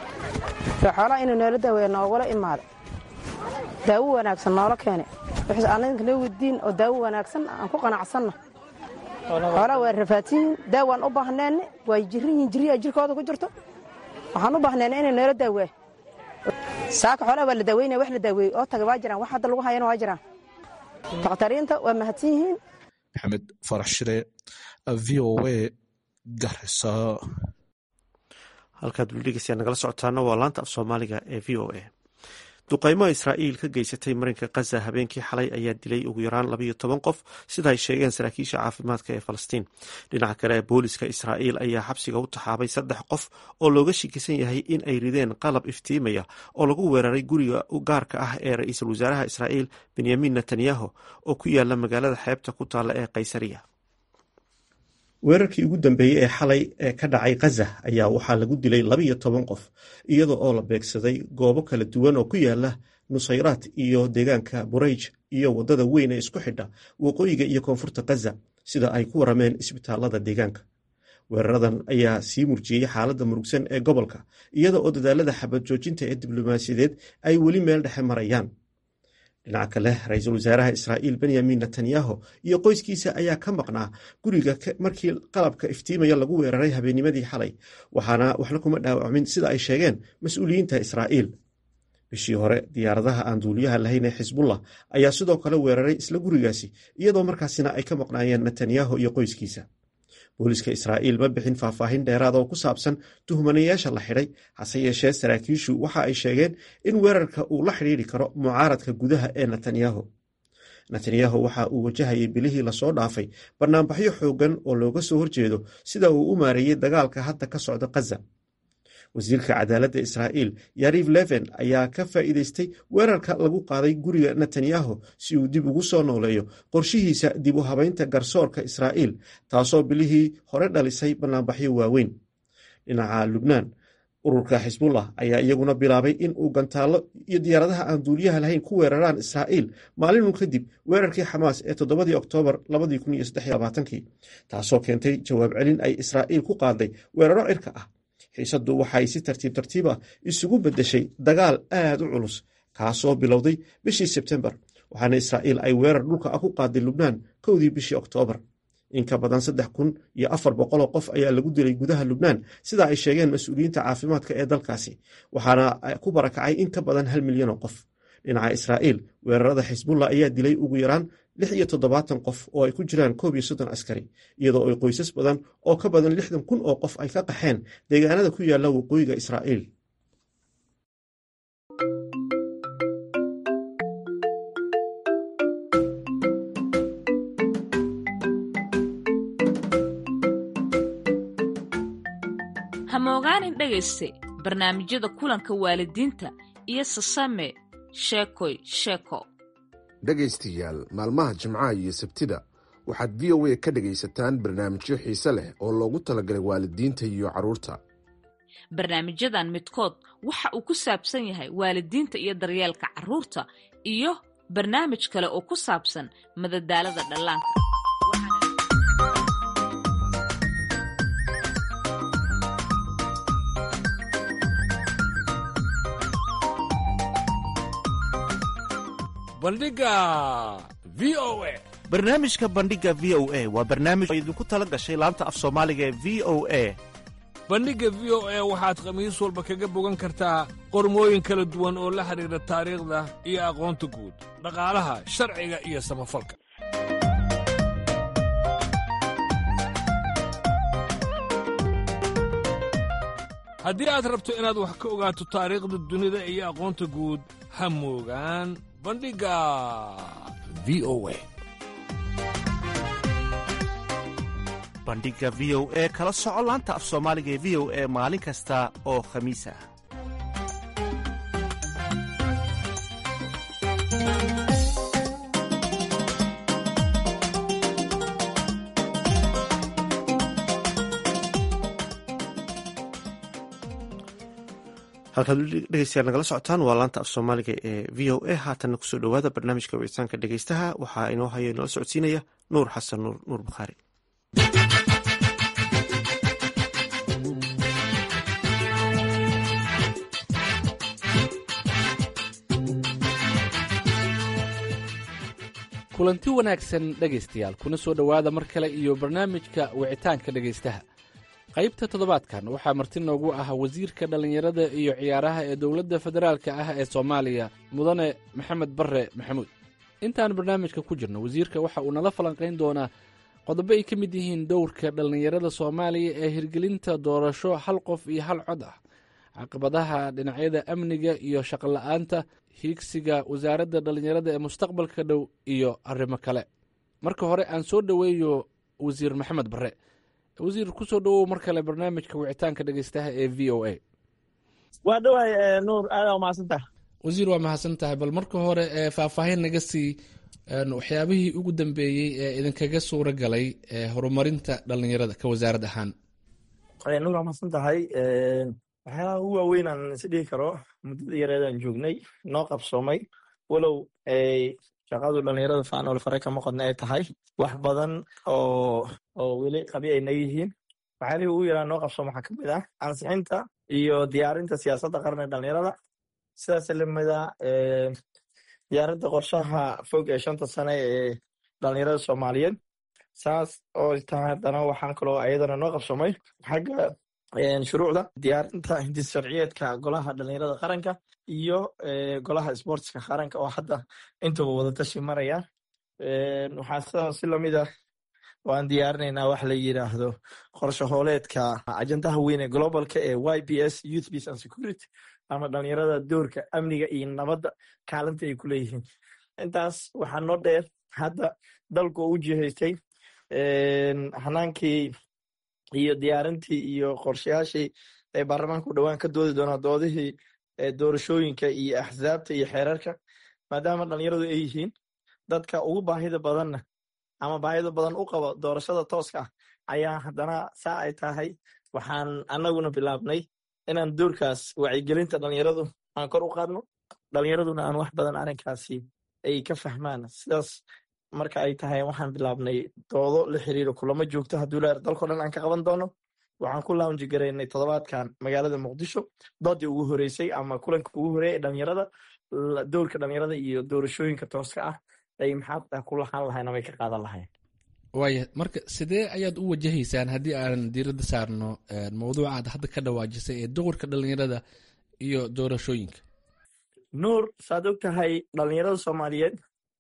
[SPEAKER 15] xoolaha inuu noola daaweeya noogula imaaday daawo wanaagsan noola keenay anaga noo wadiin oo daawo wanaagsan aan ku qanacsanna xoolaha waa rafaadsiyiin daawaan u baahneenne way jirin yihin jirriyaa jirkooda ku jirto waxaan u baahneenne inay noola daawaa saaka xoolaha waa la daaweynaya wax la daaweeyey oo taga waa jiraan wax hadda lagu hayana waa jiraan dakhtariinta waa mahadsan yihiin
[SPEAKER 12] maxamed farax shire v o a garisa
[SPEAKER 1] halkaad weli dhegeystayaa nagala socotaana waa laanta af soomaaliga ee v o a duqaymo israa'iil ka geysatay marinka khaza habeenkii xalay ayaa dilay ugu yaraan labayo toban qof sida ay sheegeen saraakiisha caafimaadka ee falastiin dhinaca kale booliska israa'iil ayaa xabsiga u taxaabay saddex qof oo looga shikisan yahay in ay rideen qalab iftiimaya oo lagu weeraray guriga gaarka ah ee ra-iisul wasaaraha israa'iil benyamin netanyahu oo ku yaala magaalada xeebta ku taalla ee kaysariya weerarkii ugu dambeeyey ee xalay ee ka dhacay khaza ayaa waxaa lagu dilay labaiyo toban qof iyada oo la beegsaday goobo kala duwan oo ku yaala nusayraat iyo deegaanka burayj iyo waddada weyn ee isku xidha waqooyiga iyo koonfurta khaza sida ay ku warameen isbitaalada deegaanka weeraradan ayaa sii murjiyey xaaladda murugsan ee gobolka iyada oo dadaalada xabad joojinta ee diblomaasiyadeed ay weli meel dhexe marayaan dhinaca kale ra-iisul wasaaraha israa'iil benyamin netanyahu iyo qoyskiisa ayaa ka maqnaa guriga markii qalabka iftiimaya lagu weeraray habeennimadii xalay waxaana waxna kuma dhaawacmin sida ay sheegeen mas-uuliyiinta israa'iil bishii hore diyaaradaha aan duuliyaha lahayn ee xisbullah ayaa sidoo kale weeraray isla gurigaasi iyadoo markaasina ay ka maqnaayeen netanyahu iyo qoyskiisa booliiska israa'iil ma bixin faahfaahin dheeraada oo ku saabsan tuhmanayaasha la xidhay hase yeeshee saraakiishu waxa ay sheegeen in weerarka uu la xidhiidri karo mucaaradka gudaha ee netanyahu netanyahu waxa uu wajahayay bilihii lasoo dhaafay banaanbaxyo xooggan oo looga soo horjeedo sida uu u maareeyey dagaalka hadda ka socda khaza wasiirka cadaaladda israa'iil yariv leven ayaa ka faa'iideystay weerarka lagu qaaday guriga netanyahu si uu dib ugu soo nooleeyo qorshihiisa dib u habaynta garsoorka israa'iil taasoo bilihii hore dhalisay banaanbaxyo waaweyn dhinaca lubnaan ururka xisbullah ayaa iyaguna bilaabay in uu gantaallo iyo diyaaradaha aan duuliyaha lahayn ku weeraraan israa'iil maalinun kadib weerarkii xamaas ee toddobadii oktoobar taasoo keentay jawaab celin ay israa'iil ku qaaday weeraro cirka ah xiisaddu waxay si tartiib tartiib ah isugu beddeshay dagaal aad u culus kaasoo bilowday bishii sebtembar waxaana israa'iil ay weerar dhulka ah ku qaaday lubnaan kowdii bishii oktoobar in ka badan saddex kun iyo afar boqoloo qof ayaa lagu dilay gudaha lubnaan sida ay sheegeen mas-uuliyiinta caafimaadka ee dalkaasi waxaana ku barakacay in ka badan hal milyan oo qof dhinaca israa'iil weerarada xisbullah ayaa dilay ugu yaraan lix iyo toddobaatan qof oo ay ku jiraan koob iyo soddon askari iyadoo ay qoysas badan oo ka badan lixdan kun oo qof ay ka qaxeen deegaanada ku yaalla waqooyiga israa'iil
[SPEAKER 16] hamogaanin dhegayste barnaamijyada kulanka waalidiinta iyo sasame sheekoy sheeko
[SPEAKER 17] dhegaystayaal maalmaha jimcaha iyo sabtida waxaad v o a ka dhegaysataan barnaamijyo xiise leh oo loogu talagalay waalidiinta iyo carruurta
[SPEAKER 16] barnaamijyadan midkood waxa uu ku saabsan yahay waalidiinta iyo daryeelka carruurta iyo barnaamij kale oo ku saabsan madadaalada dhallaanka
[SPEAKER 18] bandhiga v o a
[SPEAKER 1] barnaamijka bandhiga v o a waa barnaamij oo idinku tala gashay laanta af soomaaliga ee v o a
[SPEAKER 18] bandhigga v o a waxaad khamiis walba kaga bogan kartaa qormooyin kala duwan oo la xidhiidha taariikhda iyo aqoonta guud dhaqaalaha sharciga iyo samafalka haddii aad rabto inaad wax ka ogaato taariikhda dunida iyo aqoonta guud ha moogaan bandhigga v o a
[SPEAKER 1] bandhiga v o e kala soco laanta af soomaaliga ee v o e maalin kasta oo khamiis ah halkaad dhegeystayaal nagala socotaan waa laanta af soomaaliga ee v o a haatanna kusoo dhowaada barnaamijka wicitaanka dhegeystaha waxaa inoo haya inala socodsiinaya nuur xasan nuur nuur bukhaari
[SPEAKER 19] kulanti wanaagsan dhegaystayaal kuna soo dhowaada mar kale iyo barnaamijka wicitaanka dhegaystaha qaybta toddobaadkan waxaa marti noogu ah wasiirka dhallinyarada iyo ciyaaraha ee dowladda federaalka ah ee soomaaliya mudane maxamed barre maxamuud intaan barnaamijka ku jirno wasiirka waxa uu nala falanqayn doonaa qodobo ay ka mid yihiin dowrka dhallinyarada soomaaliya ee hirgelinta doorasho hal qof iyo hal cod ah caqabadaha dhinacyada amniga iyo shaqola'aanta hiigsiga wasaaradda dhallinyarada ee mustaqbalka dhow iyo arrimo kale marka hore aan soo dhoweeyo wasiir maxamed barre wasiir kusoo dhowow mar kale barnaamijka wicitaanka dhegeystaha ee v o a
[SPEAKER 20] waa dhawahay nuur aadaa umahadsantaha
[SPEAKER 19] wasiir waa mahadsan tahay bal marka hore faahfaahin naga sii waxyaabihii ugu dambeeyey ee idinkaga suura galay horumarinta dhalinyarada ka wasaarad ahaan
[SPEAKER 20] nuur waa mahadsan tahay waxyaalaha ugu waaweyn aan is dhihi karo muddada yareedaan joognay noo qabsoomay walow shaqadu dhalinyarada faanol fare kama qodna ay tahay wax badan oo oo weli qabi ay naga yihiin waxyaalihii ugu yaraa noo qabsoom waxaa kamid ah ansixinta iyo diyaarinta siyaasadda qaran ee dhalinyarada sidaas lamida diyaarinta qorshaha fog ee shanta sane ee dhalinyarada soomaaliyeed saas oo tahay haddana waxaan kaloo ayadana noo qabsoomay xagga shuruucda diyaarinta hindis sharciyeedka golaha dhalinyarada qaranka iyo golaha sportska qaranka oo hadda intuba wadatashi maraya waxaa sidaas si lamid ah waan diyaarinaynaa wax la yiraahdo qorshe hooleedka ajandaha weyn ee globalka ee y b s youth peace and security ama dhalinyarada doorka amniga iyo nabadda kaalinta ay ku leeyihiin intaas waxaa noo dheer hadda dalku u jihaystay hanaankii iyo diyaarintii iyo qorshayaashii ay baarlamaanka u dhowaan ka doodi doonaa doodihii doorashooyinka iyo axsaabta iyo xeerarka maadaama dhalinyaradu ay yihiin dadka ugu baahida badanna ama baahida badan u qabo doorashada tooska ah ayaa haddana saa ay tahay waxaan annaguna bilaabnay inaan doorkaas wacyigelinta dhalinyaradu aan kor u qaadno dhalinyaraduna aan wax badan arrinkaasi ay ka fahmaan sidaas marka ay tahay waxaan bilaabnay doodo la xiriiro kulamo joogto hadduu leer dalko dhan aan ka qaban doono waxaan ku launji garaynay toddobaadkan magaalada muqdisho doodii ugu horeysay ama kulanka ugu horeeya ee dhalinyarada doorka dhalinyarada iyo doorashooyinka tooska ah ay maxaa ku lahaan lahayn ama ay ka qaadan lahayn
[SPEAKER 19] waaya marka sidee ayaad u wajahaysaan haddii aan diiradda saarno mawduuca aad hadda ka dhawaajisay ee doorka dhalinyarada iyo doorashooyinka
[SPEAKER 20] nuur saad og tahay dhalinyarada soomaaliyeed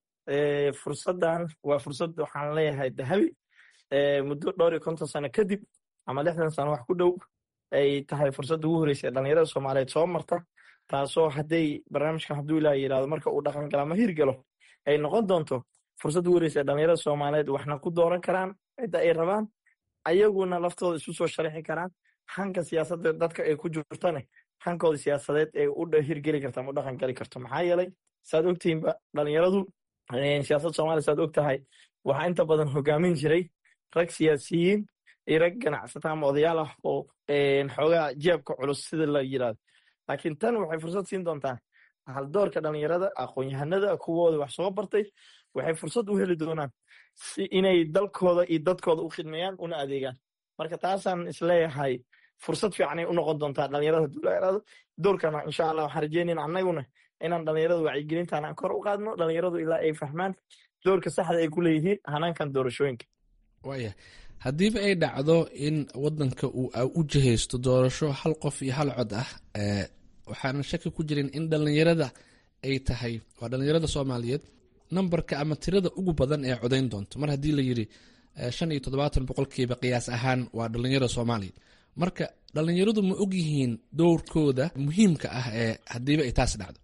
[SPEAKER 20] fursaddan waa fursad waxaan leeyahay dahabi muddo dhowr iyo konton sano kadib ama lixdan sano wax ku dhow ay tahay fursadda ugu horeysa ee dhalinyarada soomaaliyeed soo marta taasoo hadday barnaamijkan hadduu ilaa yidhahdo marka uu dhaqan gala ama hirgalo ay noqon doonto fursad ugu horeysa ee dhalinyarada soomaaliyeed waxna ku dooran karaan cidda ay rabaan ayaguna laftooda isu soo sharixi karaan hanka siyaasadda dadka ay ku jirtane hankooda siyaasadeed ee u hirgeli karta ama u dhaqan gali karto maxaa yeelay saad ogtihiinba dhalinyaradu siyaasadda soomaaliya saad og tahay waxaa inta badan hogaamin jiray rag siyaasiyiin iyo rag ganacsata ama odayaal ah oo xoogaa jeebka culus sida la yirahdo laakiin tan waxay fursad siin doontaa haldoorka dhalinyarada aqoon-yahanada kuwooda wax soo bartay waxay fursad u heli doonaan si inay dalkooda iyo dadkooda u khidmeeyaan una adeegaan marka taasaan isleeyahay fursad fiicanay u noqon doontaa dhalinyarada duulaarado doorkana insha allah waxaan rajeynayna annaguna inaan dhalinyarada wacyigelintan aan kor u qaadno dhalinyaradu ilaa ay fahmaan doorka saxda ay ku leeyihiin hanaankan doorashooyinka
[SPEAKER 19] waaya haddiiba ay dhacdo in wadanka uu u jihaysto doorasho hal qof iyo hal cod ah waxaana shaki ku jirin in dhalinyarada ay tahay waa dhalinyarada soomaaliyeed nambarka ama tirada ugu badan ee codayn doonto mar haddii la yiri shan iyo toddobaatan boqolkiiba qiyaas ahaan waa dhalinyarada soomaaliya marka dhalinyaradu ma ogyihiin dowrkooda muhiimka ah ee haddiiba ay taas dhacdo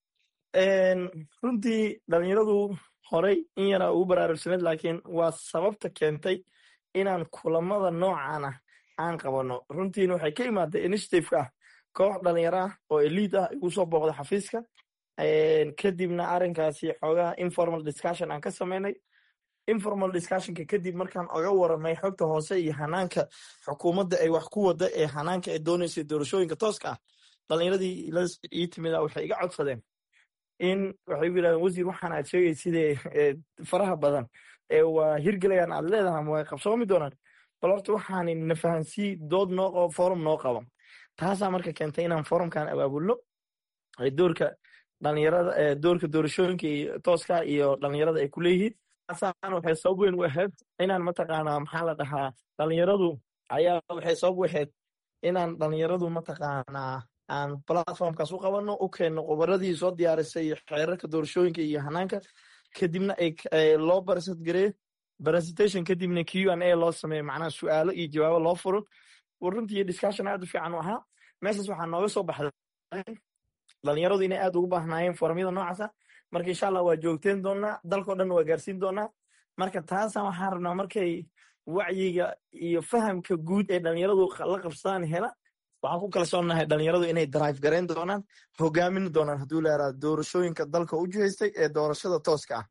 [SPEAKER 20] runtii dhalinyaradu horey in yaraa ugu baraarugsaneed laakiin waa sababta keentay inaan kulamada noocan ah aan qabano runtiina waxay ka imaatay initiativeka ah koox dhalinyaro ah oo eliid ah igu soo booqda xafiiska kadibna arrinkaasi xoogaha informal discussion aan ka samaynay informal discussionka kadib markaan oga waramay xogta hoose iyo hanaanka xukuumadda ay wax ku wada ee hanaanka ay dooneysay doorashooyinka tooska ah dhalinyaradii ii timida waxay iga codsadeen in waxay u yidhahdeen wasiir waxaan aad sheegay sidee faraha badan ee waa hirgelayaan aad leedahay ama way qabsoomi doonaan bal horta waxaan na fahansii dood noo qabo forum noo qabo taasaa marka keentay inaan forumkan abaabulno doorka dhalinyarada doorka doorashooyinka iyo tooska iyo dhalinyarada ay ku leeyihiin taasaan waxay sabab weyn u ahayd inaan mataqaanaa maxaa la dhahaa dhalinyaradu ayaa waxay sabab u ahayd inaan dhalinyaradu mataqaanaa aan platformkaas u qabano u keenno qobaradii soo diyaarisay xeerarka doorashooyinka iyo hanaanka kadibna loo barasad gareeyo presentation kadibna q an a loo sameeyo macnaha su-aalo iyo jawaabo loo furo runtii discussion aad u fiican u ahaa meeshaas waxaa nooga soo baxday dhalinyaradu inay aad ugu baahnaayeen foramyada noocaasa marka insha allah waa joogteen doonaa dalkao dhan waa gaarsiin doonaa marka taasa waxaan rabnaa markay wacyiga iyo fahamka guud ee dhalinyaradu la qabsadaan hela waxaan ku kalsoonahay dhalinyaradu inay drive gareyn doonaan hogaamin doonaan hadduu leeraa doorashooyinka dalka u jihaystay ee doorashada tooska ah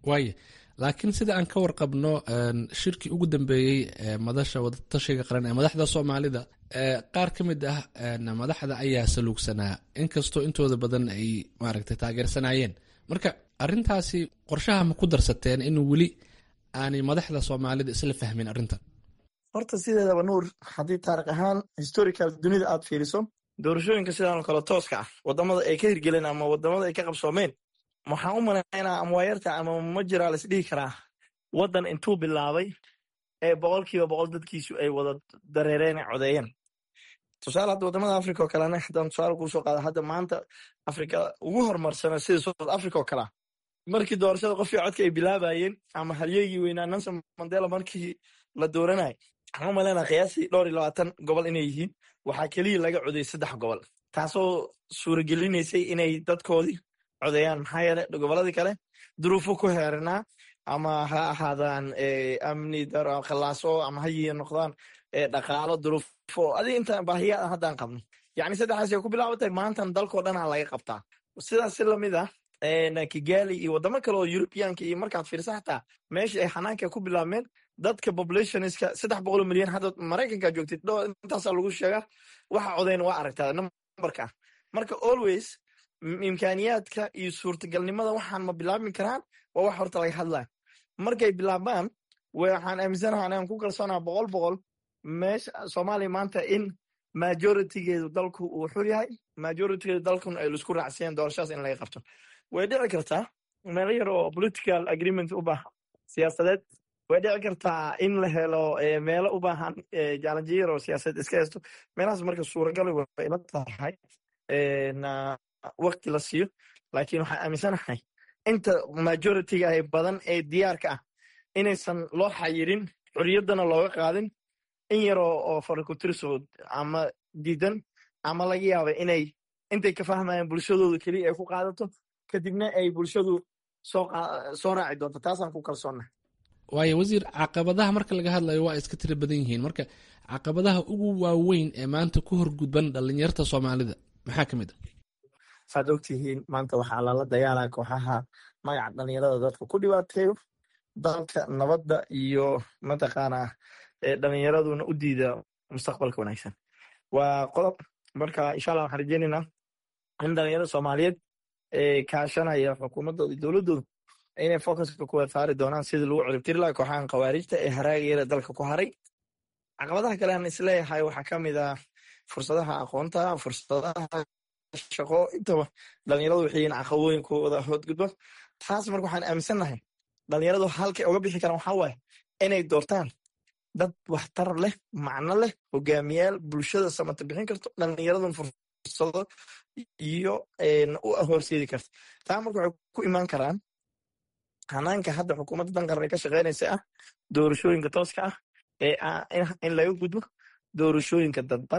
[SPEAKER 19] waaya laakiin sida aan ka warqabno shirkii ugu dambeeyey ee madasha wadatashiga qaran ee madaxda soomaalida qaar ka mid ah madaxda ayaa saluugsanaa inkastoo intooda badan ay maaragtay taageersanayeen marka arintaasi qorshaha ma ku darsateen in weli aanay madaxda soomaalida isla fahmin arrintan
[SPEAKER 20] horta sideedaba nuur haddii taarikh ahaan historical dunida aad fiiriso doorashooyinka sidaanoo kale tooska ah wadamada ay ka hirgeleen ama wadamada ay ka qabsoomeen waxaan u malaynaa ama waayarta ama ma jiraa la isdhihi karaa waddan intuu bilaabay ee boqolkiiba boqol dadkiisu ay wada dareereen ee codeeyeen tusaale hadda wadamada africa oo kalena haddaan tusaale kuu soo qaada hadda maanta afrika ugu horumarsana sida south africa oo kalea markii doorashada qofkii codka ay bilaabayeen ama halyeegii weynaa nelson mandela markii la dooranay waxaan u malaynaa qiyaastii dhowr iyo labaatan gobol inay yihiin waxaa keliya laga codeyay saddex gobol taasoo suuragelinaysay inay dadkoodii codeeyaan maxaa yeele goboladii kale duruufo ku heeranaa ama ha ahaadaan amni daro khallaaso ama hayiya noqdaan dhaqaalo duruufo adig inta baahiyaa haddaan qabno yacni saddexdaasay ku bilaabatay maantan dalkoo dhanaa laga qabtaa sidaas si lamid ah kigali iyo wadamo kale oo yurubiyaanka iyo markaad fiirsa xataa meesha ay xanaanka ku bilaabmeen dadka populationska saddex boqol milyan hadda maraykanka joogtid intaasaa lagu sheegaa waxa codeyn waa aragtaa numberka marka always imkaaniyaadka iyo suurtagalnimada waxaan ma bilaabmi karaan waa wax horta laga hadlaya markay bilaabaan waxaan aaminsanaha anaan ku kalsoonaa boqol boqol meesha soomaaliya maanta in majoritigeedu dalku uu xur yahay majoritigeedu dalkun ay laisku raacsiyeen doorashadaas in laga qabto way dhici kartaa meelo yar oo political agreement u baahan siyaasadeed way dhici kartaa in la helo meelo u baahan jaalanjiyo yar oo siyaasadeed iska haysto meelahaas marka suuragali way ila tahay wakti la siiyo laakiin waxaan aaminsanahay inta majoritiga ah badan ee diyaarka ah inaysan loo xayirin xuriyaddana looga qaadin in yaroo oo farikutiriso ama diidan ama laga yaaba inay intay ka fahmayaan bulshadooda keliya ay ku qaadato kadibna ay bulshadu soo raaci doonto taasaan ku kalsoonna
[SPEAKER 19] waayo wasiir caqabadaha marka laga hadlayo waa iska tira badan yihiin marka caqabadaha ugu waaweyn ee maanta ku horgudban dhalinyarta soomaalida maxaa ka mid a
[SPEAKER 20] saad ogtihiin maanta waxaa lala dagaalaa kooxaha magaca dhalinyarada dadka ku dhibaateeyo dalka nabadda iyo mataqaanaa dhalinyaraduna u diida mustaqbalka wanaagsan waa qodob marka insha allah waxaan rajeynaynaa in dhalinyarada soomaaliyeed kaashanaya xukuumaddooda iyo dowladdooda inay focuska kuwa saari doonaan sidii lagu ciribtiri laha kooxahan khawaarijta ee haraagayara dalka ku haray caqabadaha kale aan isleeyahay waxaa ka mid ah fursadaha aqoonta fursadaha shaqo intaba dhalinyaradu waxay yihiin caqabooyinkooda hoodgudba taas marka waxaan aaminsannahay dhalinyaradu halkay uga bixi karaan waxaa waaye inay doortaan dad waxtar leh macno leh hogaamiyaal bulshada samata bixin karto dhalinyaradun fursado iyo u horseedi karta taa marka waxay ku imaan karaan hanaanka hadda xukuumadda dan qaran ka shaqeynaysa ah doorashooyinka tooska ah ee in laga gudbo doorashooyinka dadban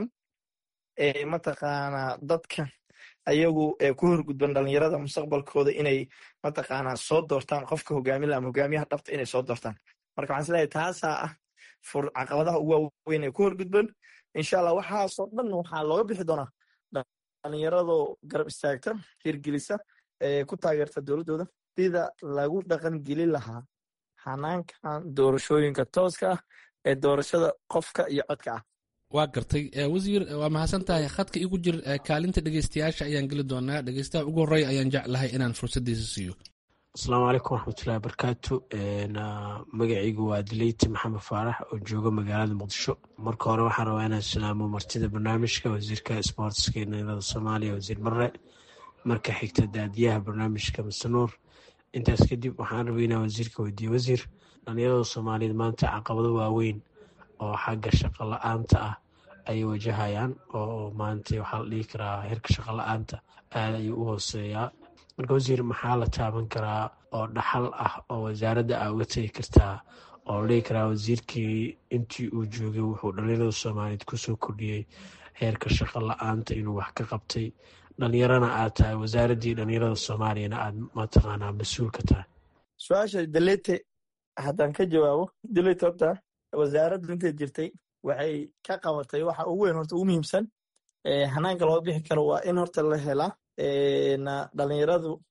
[SPEAKER 20] ee mataqaanaa dadka ayagu ku horgudban dhalinyarada mustaqbalkooda inay mataqaanaa soo doortaan qofka hogaamila ama hogaamiyaha dhabta inay soo doortaan marka waxaan isleeyahay taasaa ah caqabadaha ugu waaweyn ee ku horgudban insha allah waxaasoo dhan waxaa looga bixi doonaa dhalinyaradoo garab istaagta hirgelisa ee ku taageerta dowladdooda sida lagu dhaqan gelin lahaa hanaankan doorashooyinka tooska ah ee doorashada qofka iyo codka ah
[SPEAKER 19] waa gartay wasiir waa mahadsan tahay khadka igu jir kaalinta dhegeystayaasha ayaan geli doonaa dhegeystaha ugu horreya ayaan jeclahay inaan fursaddiisa siiyo
[SPEAKER 21] asalaamu calaykum waraxmatullahi wabarakaatu magacaygu waa dileyti maxamed faarax oo jooga magaalada muqdisho marka hore waxaan rabaa inaan salaamo martida barnaamijka wasiirka sboortska dhalinyarada soomaaliya wasiir barre marka xigta daadiyaha barnaamijka masanuur intaas kadib waxaan rabay inaan wasiirka weydiiye wasiir dhalinyarada soomaaliyeed maanta caqabado waaweyn oo xagga shaqo la-aanta ah ayay wajahayaan oo maanta waxaa la dhihi karaa heerka shaqo la-aanta aada ayuu u hooseeyaa marka wasiir maxaa la taaban karaa oo dhaxal ah oo wasaaradda aa uga tegi kartaa oo la dhihi karaa wasiirkii intii uu joogay wuxuu dhalinyarada soomaaliyeed kusoo kordhiyey heerka shaqo la-aanta inuu wax ka qabtay dhalinyarana aad tahay wasaaraddii dhalinyarada soomaaliyana aad mataqaanaa mas-uul ka tahay
[SPEAKER 20] su-aasha delete haddaan ka jawaabo delete horta wasaaraddu intay jirtay waxay ka qabatay waxa ugu weyn horta ugu muhiimsan hanaanka loo bixi karo waa in horta la helaa dhalinyaradu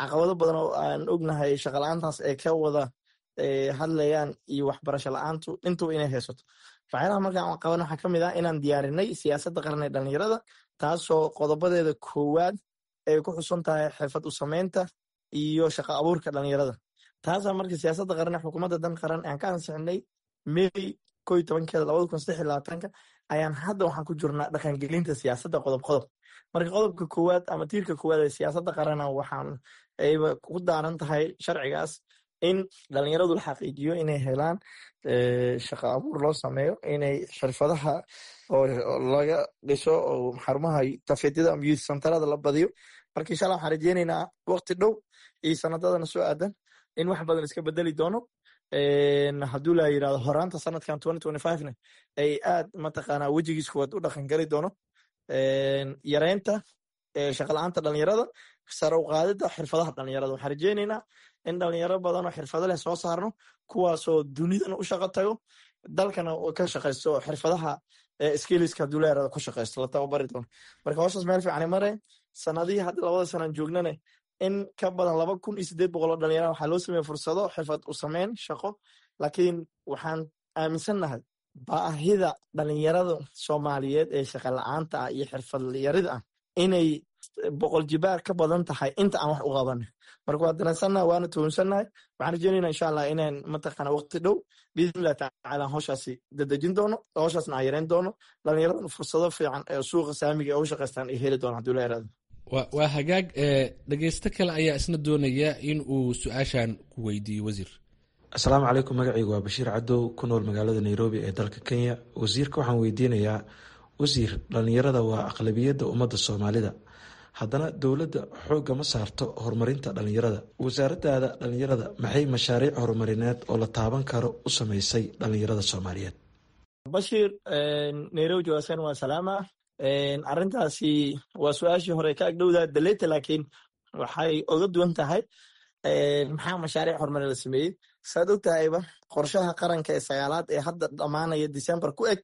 [SPEAKER 20] caqabado badan oo aan ognahay shaqala-aantaas ay ka wada hadlayaan iyo waxbarasho la-aantu intuba inay haysato waxyaalaha markaan qaban waxaa ka mid ah inaan diyaarinay siyaasadda qaran ee dhalinyarada taasoo qodobadeeda koowaad ay ku xusan tahay xirfad u samaynta iyo shaqo abuurka dhalinyarada taasaa marka siyaasadda qaran ee xukuumadda dan qaran aan ka ansixinay may ko iyo tobankeeda labada kun saddex iyo labaatanka ayaan hadda waxaan ku jirnaa dhaqangelinta siyaasadda qodob qodob marka qodobka koowaad ama tiirka koowaad ee siyaasadda qarana waxaan ayba ku daaran tahay sharcigaas in dhalinyaradu la xaqiijiyo inay helaan shaqo abuur loo sameeyo inay xirfadaha oo laga dhiso oo xarumaha tafeedyada ama youth centerada la badiyo marka insha allah waxaan rajeynaynaa waqti dhow iyo sanadadana soo aadan in wax badan iska bedeli doono hadduu la yirahdo horaanta sanadkan ne ay aad mataqaanaa wejigiis kuwaad u dhaqan gali doono yareynta shaqala-aanta dhalinyarada sare u qaadida xirfadaha dhalinyarada waxaan rajeynaynaa in dhalinyaro badan oo xirfado leh soo saarno kuwaasoo dunidan u shaqo tago dalkana ka shaqaysto xirfadaha skiliska hadduu la yirahdo ku shaqaysto la tababari doono marka howshaas meel fiican mare sanadihii hadda labada sanaan joognane in ka badan laba kun iyo sideed boqol oo dhalinyara waxaa loo sameeye fursado xirfad u sameyn shaqo laakiin waxaan aaminsannahay baahida dhalinyarada soomaaliyeed ee shaqa la-aanta ah iyo xirfad yarida ah inay boqol jibaar ka badan tahay inta aan wax u qabanay marka waa dareensannaha waana tuhunsannahay waxaan rajeynayna insha allah inaan mataqaana waqti dhow biidnillahi tacaala howshaasi dadejin doono howshaasna aan yareyn doono dhalinyaradan fursado fiican ee suuqa saamiga ee u shaqaystaan ay heli doona hadduu la yaraado
[SPEAKER 19] waa hagaag dhegeysto kale ayaa isna doonaya in uu su-aashan ku weydiiyo wasiir
[SPEAKER 4] asalaamu calaykum magacaygu waa bashiir cadow ku nool magaalada nairobi ee dalka kenya wasiirka waxaan weydiinayaa wasiir dhalinyarada waa aqlabiyadda ummadda soomaalida haddana dowladda xoogga ma saarto horumarinta dhalinyarada wasaaradaada dhalinyarada maxay mashaariic horumarineed oo la taaban karo u sameysay dhalinyarada soomaaliyeed
[SPEAKER 20] bashiir nairobi jawaasan waa salaama arrintaasi waa su-aashii hore ka agdhowdaa daleta laakiin waxay oga duwan tahay maxaa mashaariic horumar la sameeyey saad og tahayba qorshaha qaranka ee sagaalaad ee hadda dhammaanaya december ku eg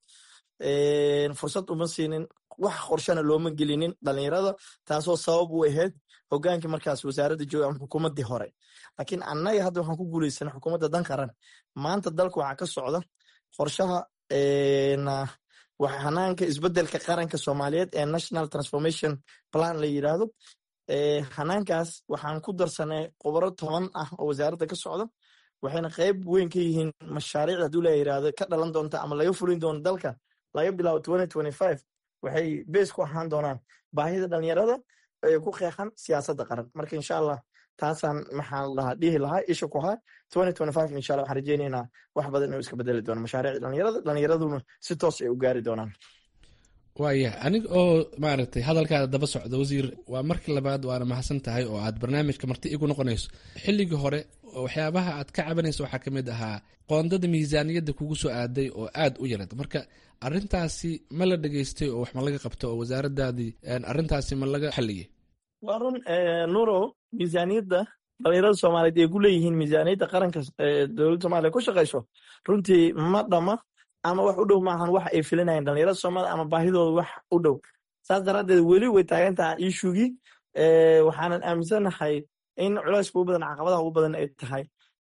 [SPEAKER 20] fursad uma siinin wax qorshana looma gelinin dhalinyarada taasoo sabab u ahayd hogaankii markaas wasaaradda jooga ama xukuumaddii hore laakiin annaga hadda waxaan ku guuleysana xukuumadda dan qaran maanta dalka waxaa ka socda qorshaha hanaanka isbedelka qaranka soomaaliyeed ee national transformation plan la yiraahdo hanaankaas waxaan ku darsanay khubaro toban ah oo wasaaradda ka socda waxayna qayb weyn ka yihiin mashaariicda hadduu la yirahdo ka dhalan doonta ama laga fulin doono dalka laga bilaabo waxay bees ku ahaan doonaan baahida dhalinyarada ee ku qeexan siyaasadda qaran marka insha allah taasaan maxaa lahaa dhihi lahaa isha ku haa insha allah waxaan rajeynaynaa wax badan inuu iska bedeli doono mashaariicda dhalinyarada dhalinyaraduna si toos ay u gaari doonaan
[SPEAKER 19] waaya aniga oo maaragtay hadalkaada daba socda wasiir waa markii labaad waana mahadsan tahay oo aad barnaamijka marti igu noqonayso xilligii hore waxyaabaha aad ka cabanayso waxaa ka mid ahaa qoondada miisaaniyadda kugu soo aaday oo aad u yarad marka arintaasi ma la dhegeystay oo wax ma laga qabto oo wasaaradaadii arintaasi ma laga xaliyey
[SPEAKER 20] waa run nuuro miisaaniyadda dhalinyarada soomaaliyeed ay ku leeyihiin miisaaniyadda qaranka dowladda somaaliya ku shaqayso runtii ma dhama ama wax u dhow maahan wax ay filinayeen dhalinyarada soomaalida ama baahidooda wax u dhow saas daraaddeed weli way taagan tahay ishugii waxaanan aaminsanahay in culayska ugu badan caqabadaha ugu badan ay tahay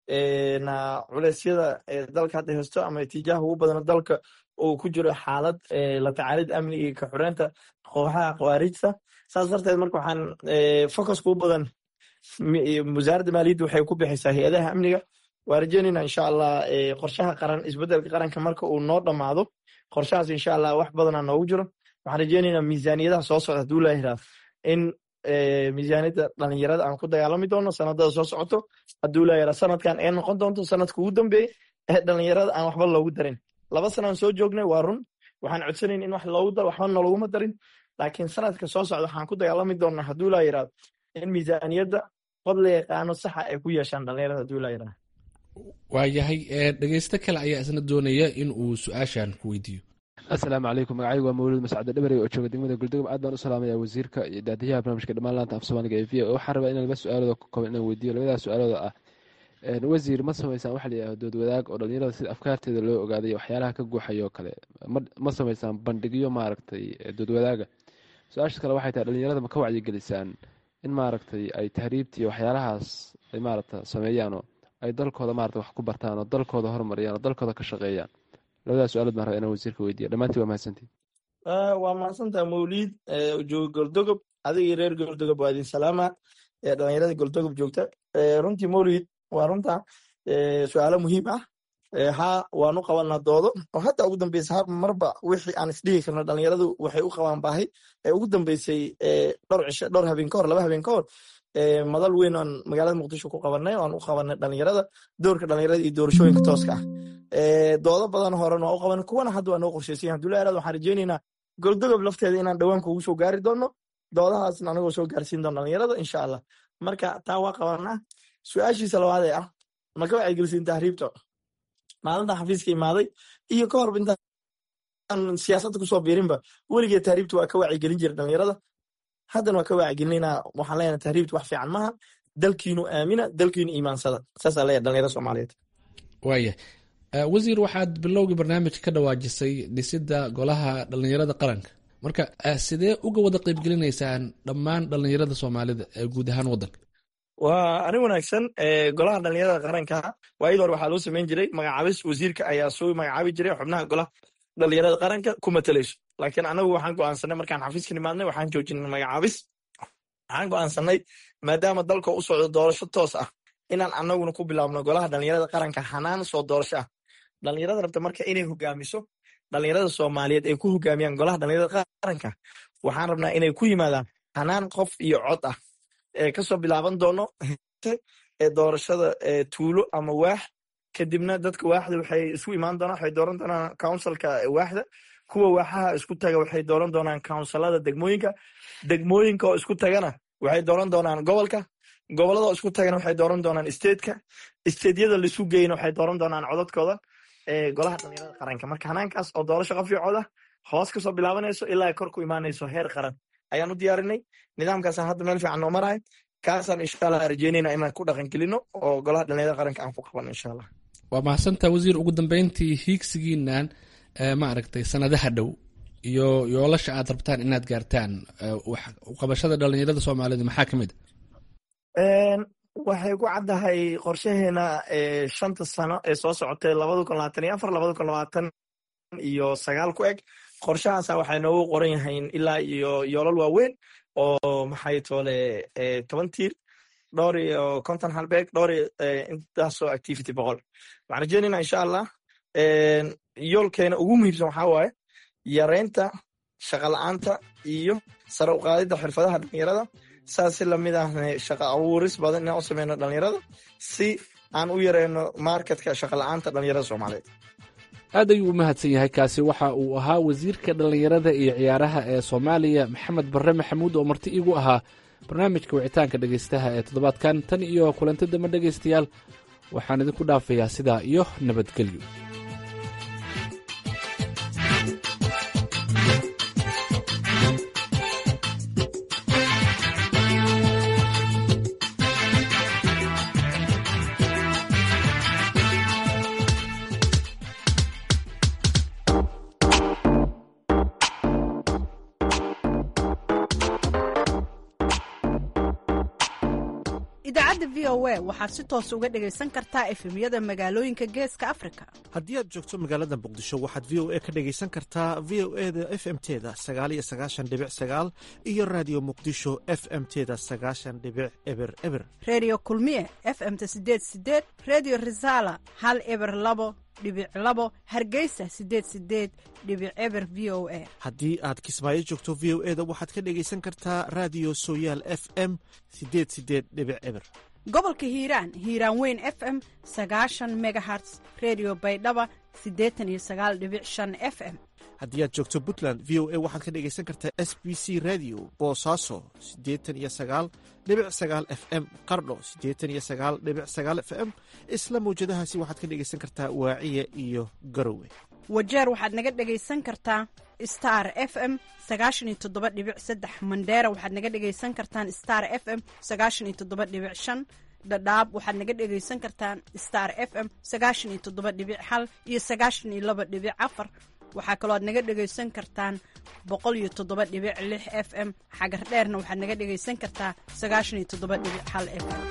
[SPEAKER 20] culeysyada dalka hadda haysto ama itiijaaha ugu badan dalka uu ku jiro xaalad la tacaalid amni iyo ka xureynta kooxaha khawaarijta saas darteed marka waxaan focuska ugu badan wasaaradda maaliyadda waxay ku bixaysaa hay-adaha amniga waa rajeynayna insha allah qorshaha qaran isbedelka qaranka marka uu noo dhammaado qorshahaas insha allah wax badana noogu jiro waxaan rajeynaynaa miisaaniyadaha soo socda haduu la yiraahdo in miisaaniyadda dhalinyarada aan ku dagaalami doono sanadada soo socoto haduu la yiraahdo sanadkan ay noqon doonto sanadka ugu dambeeyey ee dhalinyarada aan waxba loogu darin laba sanaan soo joognay waa run waxaan codsanayn in wax loogu daro waxba naloguma darin laakiin sanadka soo socda waxaan ku dagaalami doonaa haduu la yiraahdo in miisaaniyadda qod la yaqaano saxa ay ku yeeshaan dhalinyarada haduu la yiraahdo
[SPEAKER 19] waayahay dhegeysto kale ayaa isna doonaya in uu su-aashan ku weydiiyo
[SPEAKER 22] asalaamu calaykum magacaygu waa mawlid mascade dhabarey oo jooga degmada guldegom aad baan u salaamaya wasiirka iyo daadiyaha barnamijka dhammaan laanta af soomaaliga ee v o waxaan rabaa inaan laba su-aalooda ku kooban inaan weydiiyo labadaas su-aalooda ah wasiir ma sameysaan waxa la yidhahdo dood wadaag oo dhalinyarada sida afkaarteeda loo ogaaday waxyaalaha ka guuxayo oo kale ma sameysaan bandhigyo maaragtay dood wadaaga su-aasha kale waxay tahay dhalinyarada ma ka wacyigelisaan in maaragtay ay tahriibta iyo waxyaalahaas ay maaragta sameeyaanoo ay dalkooda maarata wax ku bartaan oo dalkooda horumariyaan oo dalkooda ka shaqeeyaan labadaas su-aalood baan raba inaan wasiirka weydiiya dhammaantiin waa mahadsantiin
[SPEAKER 20] waa mahadsantaha mawliid jooga goldogob adigii reer goldogob waa idin salaama dhalinyarada goldogob joogta runtii mawliid waa runta su-aalo muhiim ah haa waanu qabanaa doodo oo hadda ugu dambeysa marba wixii aan isdhihi karno dhalinyaradu waxay u qabaan baahi ee ugu dambeysay dhowr cisho dhowr habeen ka hor laba habeen ka hor madal weyn aan magaalada muqdisho ku qabanay aan u qabanay dhalinyarada doorka dhalinyarada iyo doorashooyinka tooska ah doodo badan horen waa u qabanay kuwana hadda waa noo qorsheysan yahay abdullahi aad waxaan rajeynaynaa goldogob lafteeda inaan dhowaan kugu soo gaari doono doodahaasna anagoo soo gaarsiin doono dhalinyarada insha allah marka taa waa qabanaa su-aashiisa labaad ee ah maka waxay gelisiin tahriibta maalinta xafiiska imaaday iyo ka horba intaan siyaasadda kusoo biirinba weligee tahriibta waa ka wacyigelin jira dhalinyarada haddana waa ka wacyigelinayna waxaan leenahay tahriibta wax fiican maaha dalkiinu aamina dalkiinu iimaansada saasaa leeyahay dhalinyarada soomaaliyeed
[SPEAKER 19] waaya wasiir waxaad bilowgii barnaamij ka dhawaajisay dhisidda golaha dhalinyarada qaranka marka sidee uga wada qeybgelinaysaan dhammaan dhalinyarada soomaalida ee guud ahaan waddanka
[SPEAKER 20] waa arrin wanaagsan golaha dhalinyarada qaranka waayadii hore waxaa loo samayn jiray magacaabis wasiirka ayaa soo magacaabi jiray xubnaha golaha dhalinyarada qaranka ku matalayso laakiin anagu waxaan go'aansanay markaan xafiiska nimaadnay waxaan joojinay magacaabis waxaan go'aansanay maadaama dalka u socdo doorasho toos ah inaan anaguna ku bilaabno golaha dhalinyarada qaranka xanaan soo doorasho ah dhalinyarada rabta marka inay hogaamiso dhalinyarada soomaaliyeed ay ku hogaamiyaan golaha dhalinyarada qaranka waxaan rabnaa inay ku yimaadaan xanaan qof iyo cod ah ee kasoo bilaaban doono ee doorashada tuulo ama waax kadibna dadka waaxda waxay isu imaan doonaan waxay dooran doonaan counsilka waaxda kuwa waaxaha isku taga waxay dooran doonaan counsilada degmooyinka degmooyinka oo isku tagana waxay dooran doonaan gobolka gobolada oo isku tagana waxay dooran doonaan stateka stateyada laisu geyna waxay dooran doonaan codadkooda golaha dhalinyarada qaranka marka hanaankaas oo doorasho qafiicooda hoos kasoo bilaabanayso ilaa kor ku imaanayso heer qaran ayaan u diyaarinay nidaamkaasaan hadda meel fiican noo marahay kaasaan insha allah rajeynayna inaan ku dhaqan gelino oo golaha dhalinyarada qaranka aan ku qabano insha allah
[SPEAKER 19] waa mahadsantaa wasiir ugu dambeyntii hiigsigiinan ma aragtay sanadaha dhow iyo yoolasha aad rabtaan inaad gaartaan qabashada dhalinyarada soomaalida maxaa ka mid
[SPEAKER 20] waxay ku caddahay qorshaheena shanta sano ee soo socotay labada kun labaatan iyo afar labada kun labaatan iyo sagaal ku eg qorshahaasa waxay noogu qoran yahayn ilaa iyo yoolal waaweyn oo maxay toole toban tiir dhowr iyo konton halbeeg dhowr iyo intaasoo activity boqol waxaan rajeynayna insha allah yoolkeena ugu muhiimsan waxaa waaye yareynta shaqa la-aanta iyo sare u qaadidda xirfadaha dhalinyarada saas si lamid ahna shaqa abuuris badan inaan u sameyno dhalinyarada si aan u yareyno marketka shaqa la-aanta dhalinyarada soomaaliyeed
[SPEAKER 19] aad ayuu u mahadsan yahay kaasi waxa uu ahaa wasiirka dhallinyarada iyo ciyaaraha ee soomaaliya maxamed barre maxamuud oo marti iigu ahaa barnaamijka wicitaanka dhegaystaha ee toddobaadkan tan iyo kulanti dambe dhegaystayaal waxaan idinku dhaafayaa sidaa iyo nabadgelyo
[SPEAKER 5] idaacadda v o a waxaad si toos uga dhegaysan kartaa efemyada magaalooyinka geeska afrika
[SPEAKER 1] haddii aad joogto magaalada muqdisho waxaad v o a ka dhegaysan kartaa v o e da f m teda sagaal iyo sagaashan dhibic sagaal iyo raadiyo muqdisho f m teda sagaashan dhibic eber eber
[SPEAKER 5] redio kulmiye f m-ta sideed sideed redio resala hal eber labo dhibic labo hargeysa sideed sideed dhibic eber v o a
[SPEAKER 1] haddii aad kismaayo joogto v o e da waxaad ka dhegaysan kartaa raadiyo sooyaal f m sideed sideed dhibic eber
[SPEAKER 5] gobolka hiiraan hiiraan weyn f m sagaashan megaherts redio baydhaba siddeetan iyo sagaal dhibic shan f m
[SPEAKER 1] haddii aad joogto puntland v o a waxaad ka dhegaysan kartaa s b c radio boosaaso siddeetan iyo sagaal dhibic sagaal f m qardho siddeetan iyo sagaal dhibic sagaal f m isla mawjadahaasi waxaad ka dhegaysan kartaa waaciya iyo garowe
[SPEAKER 5] wajeer waxaad naga dhegaysan kartaa star f m sagaashan iyo toddoba dhibic saddex mandheera waxaad naga dhegaysan kartaan star f m sagaashan iyo toddoba dhibic shan dhadhaab waxaad naga dhegaysan kartaan star f m sagaashan iyo toddoba dhibic hal iyo sagaashan iyo laba dhibic afar waxaa kaloo aad naga dhegaysan kartaan boqol iyo toddoba dhibic lix f m xagar dheerna waxaad naga dhegaysan kartaa sagaashan iyo toddoba dhibic hal f m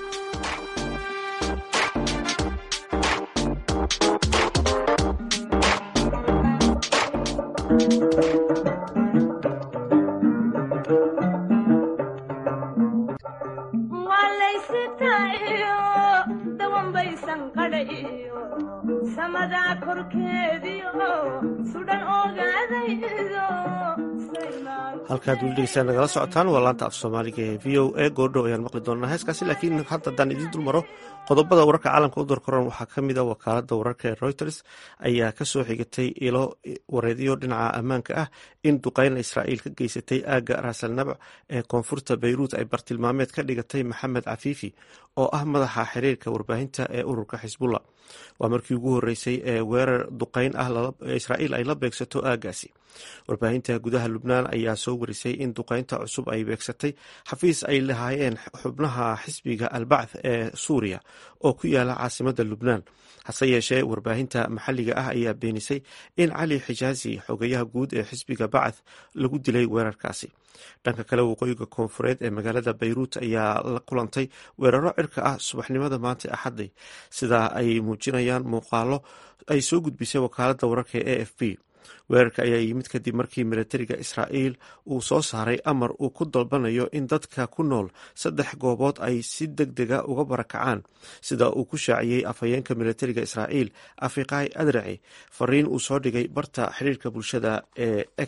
[SPEAKER 1] halkaad weli dhegeystaan nagala socotaan waa laanta af soomaaliga ee v o a goordhow ayaan maqli doonaa heeskaasi laakiin hadda haddaan idiin dul maro qodobada wararka caalamka u dorkoran waxaa ka mid a wakaalada wararka ee reuters ayaa kasoo xigatay ilo wareedyo dhinaca ammaanka ah in duqeyn israa'iil ka geysatay aagga raasalnabac ee koonfurta beyruut ay bartilmaameed ka dhigatay maxamed cafiifi oo ah madaxa xiriirka warbaahinta ee ururka xisbullah waa markii ugu horeysay ee weerar duqeyn ah israa'iil ay la beegsato aaggaasi warbaahinta gudaha lubnaan ayaa soo warisay in duqeynta cusub ay beegsatay xafiis ay lahaayeen xubnaha xisbiga albacth ee suuriya oo ku yaala caasimada lubnaan hase yeeshee warbaahinta maxalliga ah ayaa beenisay in cali xijaazi xogayaha guud ee xisbiga bacth lagu dilay weerarkaasi dhanka kale waqooyiga koonfureed ee magaalada bayruut ayaa la kulantay weeraro cirka ah subaxnimada maanta axadday sidaa ay muujinayaan muuqaalo ay soo gudbisay wakaalada wararka ee a f b weerarka ayaa yimid kadib markii militariga israa'iil uu soo saaray amar uu ku dalbanayo in dadka ku nool saddex goobood ay si deg dega uga barakacaan sida uu ku shaaciyey afhayeenka militariga israa'iil afiqai adraci fariin uu soo dhigay barta xiriirka bulshada ee x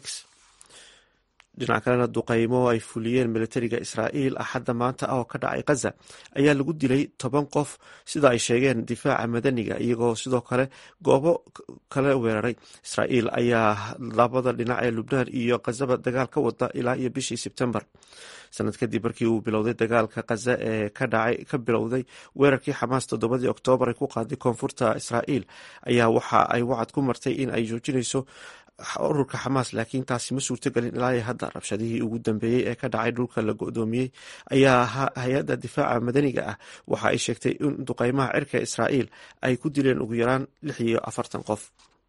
[SPEAKER 1] dhinac kalena duqeymo ay fuliyeen militariga israa'iil axadda maanta ah oo ka dhacay khaza ayaa lagu dilay toban qof sida ay sheegeen difaaca madaniga iyagoo sidoo kale goobo kale weeraray israa'iil ayaa labada dhinac ee lubnaan iyo khazaba dagaal ka wada ilaa iyo bishii sebtembar sanad kadib markii uu bilowday dagaalka khaza ee ka bilowday weerarkii xamaas toddobadii oktoobar ay ku qaaday koonfurta israa'iil ayaa waxa ay wacad ku martay in ay joojinayso ururka xamaas laakiin taasi ma suurtogelin ilaa hadda rabshadihii ugu dambeeyey ee ka dhacay dhulka la go-doomiyey ayaa hay-adda difaaca madaniga ah waxa ay sheegtay in duqeymaha cirka israa'iil ay ku dileen ugu yaraan lix iyo afartan qof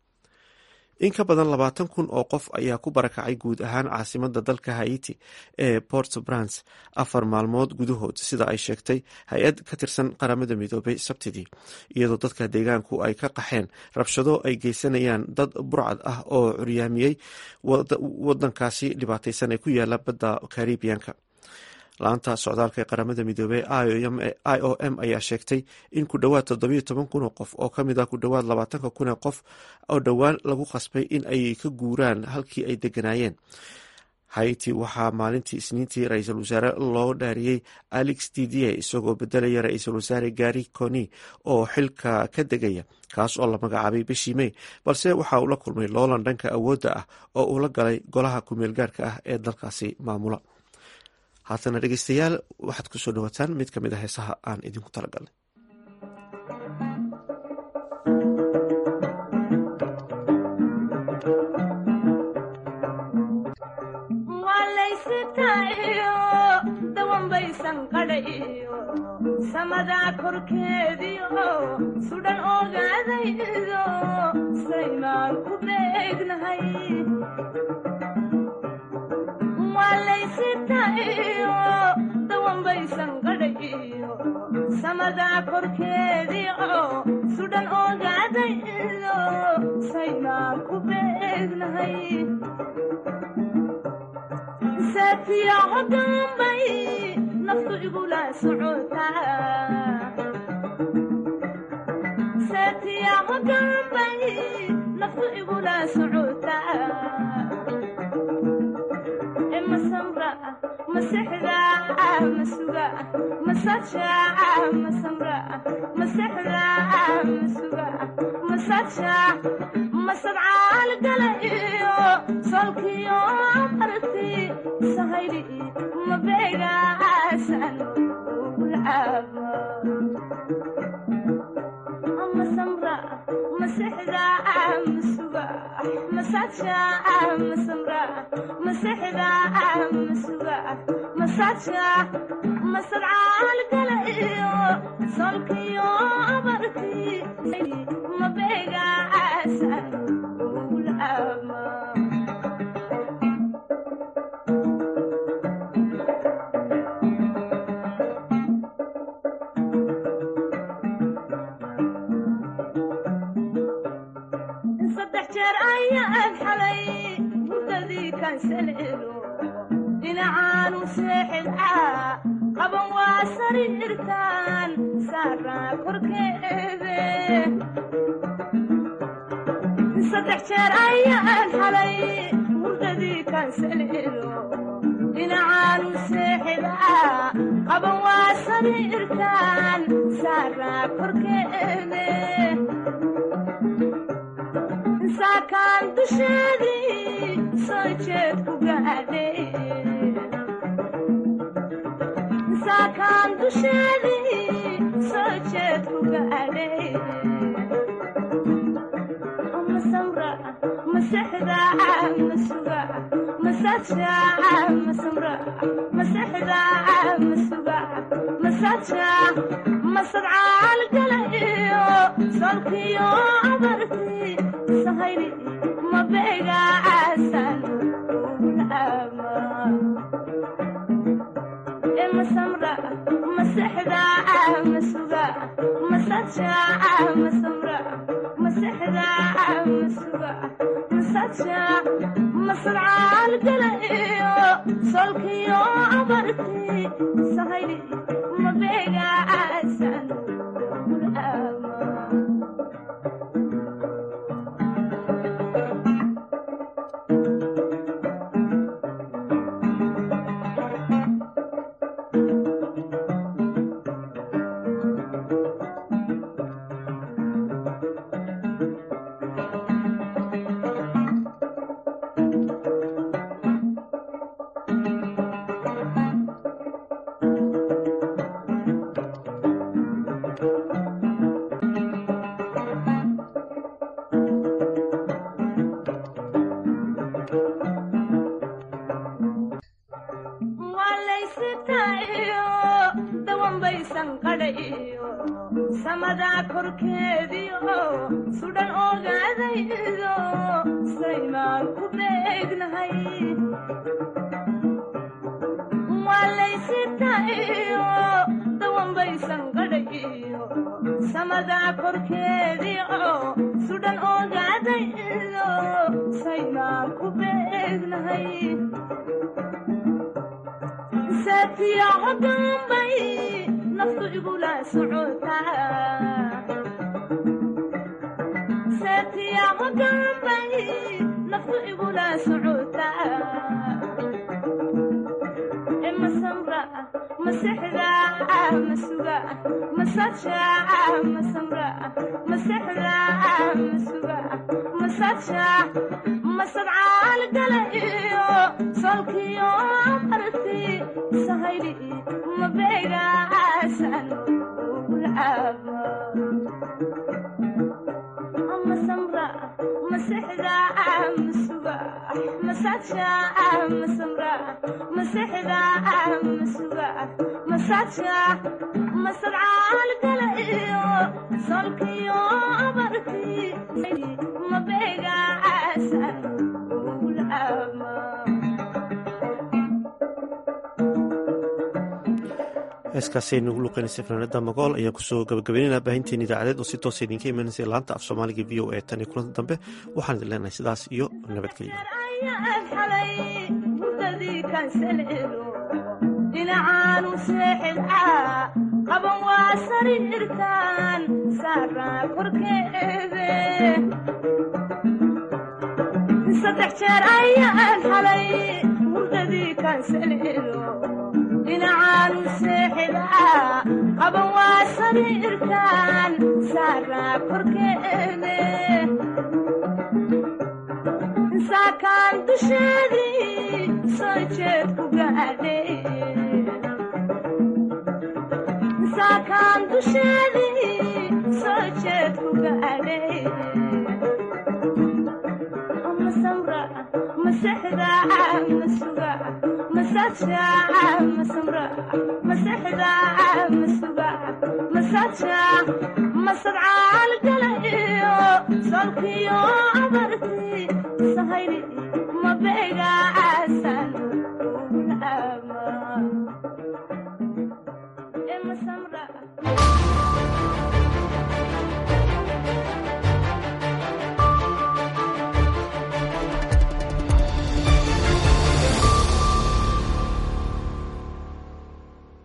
[SPEAKER 1] in ka badan labaatan kun oo qof ayaa ku barakacay guud ahaan caasimada dalka haiti ee port brans afar maalmood gudahood sida ay sheegtay hay-ad ka tirsan qaramada midoobay sabtidii iyadoo dadka deegaanku ay ka qaxeen rabshado ay geysanayaan dad burcad ah oo curyaamiyey wadankaasi dhibaataysan ee ku yaala badda karibiyanka la-anta socdaalka ee qaramada midoobey i o m ayaa sheegtay in ku dhowaad toddobiyo toban kun oo qof oo kamid ah ku dhowaad labaatanka kun ee qof oo dhowaan lagu qasbay in ay ka guuraan halkii ay deganaayeen haiti waxaa maalintii isniintii ra-iisul wasaare loo dhaariyey alex didier isagoo bedelaya ra-iisul wasaare gari coni oo xilka ka degaya kaas oo la magacaabay bishii mey balse waxa uu la kulmay loolan dhanka awoodda ah oo uu la galay golaha kumeelgaarka ah ee dalkaasi maamula haatana dhegeystayaal waxaad ku soo dhawaataan mid ka mid a heesaha aan idinku talagalnay
[SPEAKER 2] samadaa korkeediio sudhan ogaadaydo saymaan ku beegnahay walaysitayo dawanbaysan gadhayo samadaa korkeediio sudhan ogaadaydo saymaan ku beegnahay saatiyaco dambay naftu igula socotasaatiyaco dambay naftu igula socotaa masamra masexda masuga masaja masamra masexda masuga masaja masadcaal gala iyo solkiyo marti sahayli mabeegaasan ugulcaaba masamra masexda masuga masaja masamra masexda masuga masaja masadcaal gala iyo solkiyo barti mabeegaasan ugulcaaba jeer ayaan xalay hurdadii kansaleelo dhinacaanu seexidcaa qaban waa sariirtaan saaraa korkeede saddex jeer ayaan xalay hurdadii kansaleelo dhinacaanu seexidcaa qaban waa sariirtaan saaraa korkeede saakaan dusheedii soo jeed ku gaadhay saakaan dusheedii soo jeed ku gaadhay masamra masexda masuga masaja masamra masexda masuga masaja masadcaal gala iyo solkiyo abarti sahayli mabega asan ulama masamra masexda masuga masaja masamra masexda masuga masaja masadcaal gala iyo solkiyo abarti sahayli mabega asan ulama waalaysitaiyo dawanbaysan qadhayo samadaa korkeediyo sudhan ogaadaydo saymaan ku beegnahay waalaysitaiyo dawanbaysan qadhayo samadaa korkeediyo sudhan ogaadaydo saymaan ku beegnahay saatiyaco dambay naftu igula socotaa saatiyaco dambay naftu igula socotaa e masamra masexda masuga masaja masamra masexda masuga masaja masadcaal gala iyo solkiyo abarti sahayli mabega asan ulama masamra masexda masuga masaja masamra masexda masuga masaja masadcaal gala iyo solkiyo abarti mabega asan ulama
[SPEAKER 1] heeskaasaynu ugu luqeynaysa fanaanada magool ayaan kusoo gabagabeynayna baahinteen idaacadeed oo si toosa idinka imanaysa laanta af soomaaliga v o e tan iyo kulanta dambe waxaan idin leenahay sidaas iyo nabadgelyo
[SPEAKER 2] ayaan xalay hurdadii kansaleelo dhinacaanu seexidcaa qaban waa sariirtaan saaraa korkeede saddex jeer ayaan xalay hurdadii kansaleelo dhinacaanu seexidcaa qaban waa sariirtaan saaraa korkeede saakaan dusheedii soo jeed ku gaadhay saakaan dusheedii soo jeed ku gaadhay masamra masexda masuga masaja masamra masexda masuga masaja masadcaal gala iyo solkiyo abarti sahayli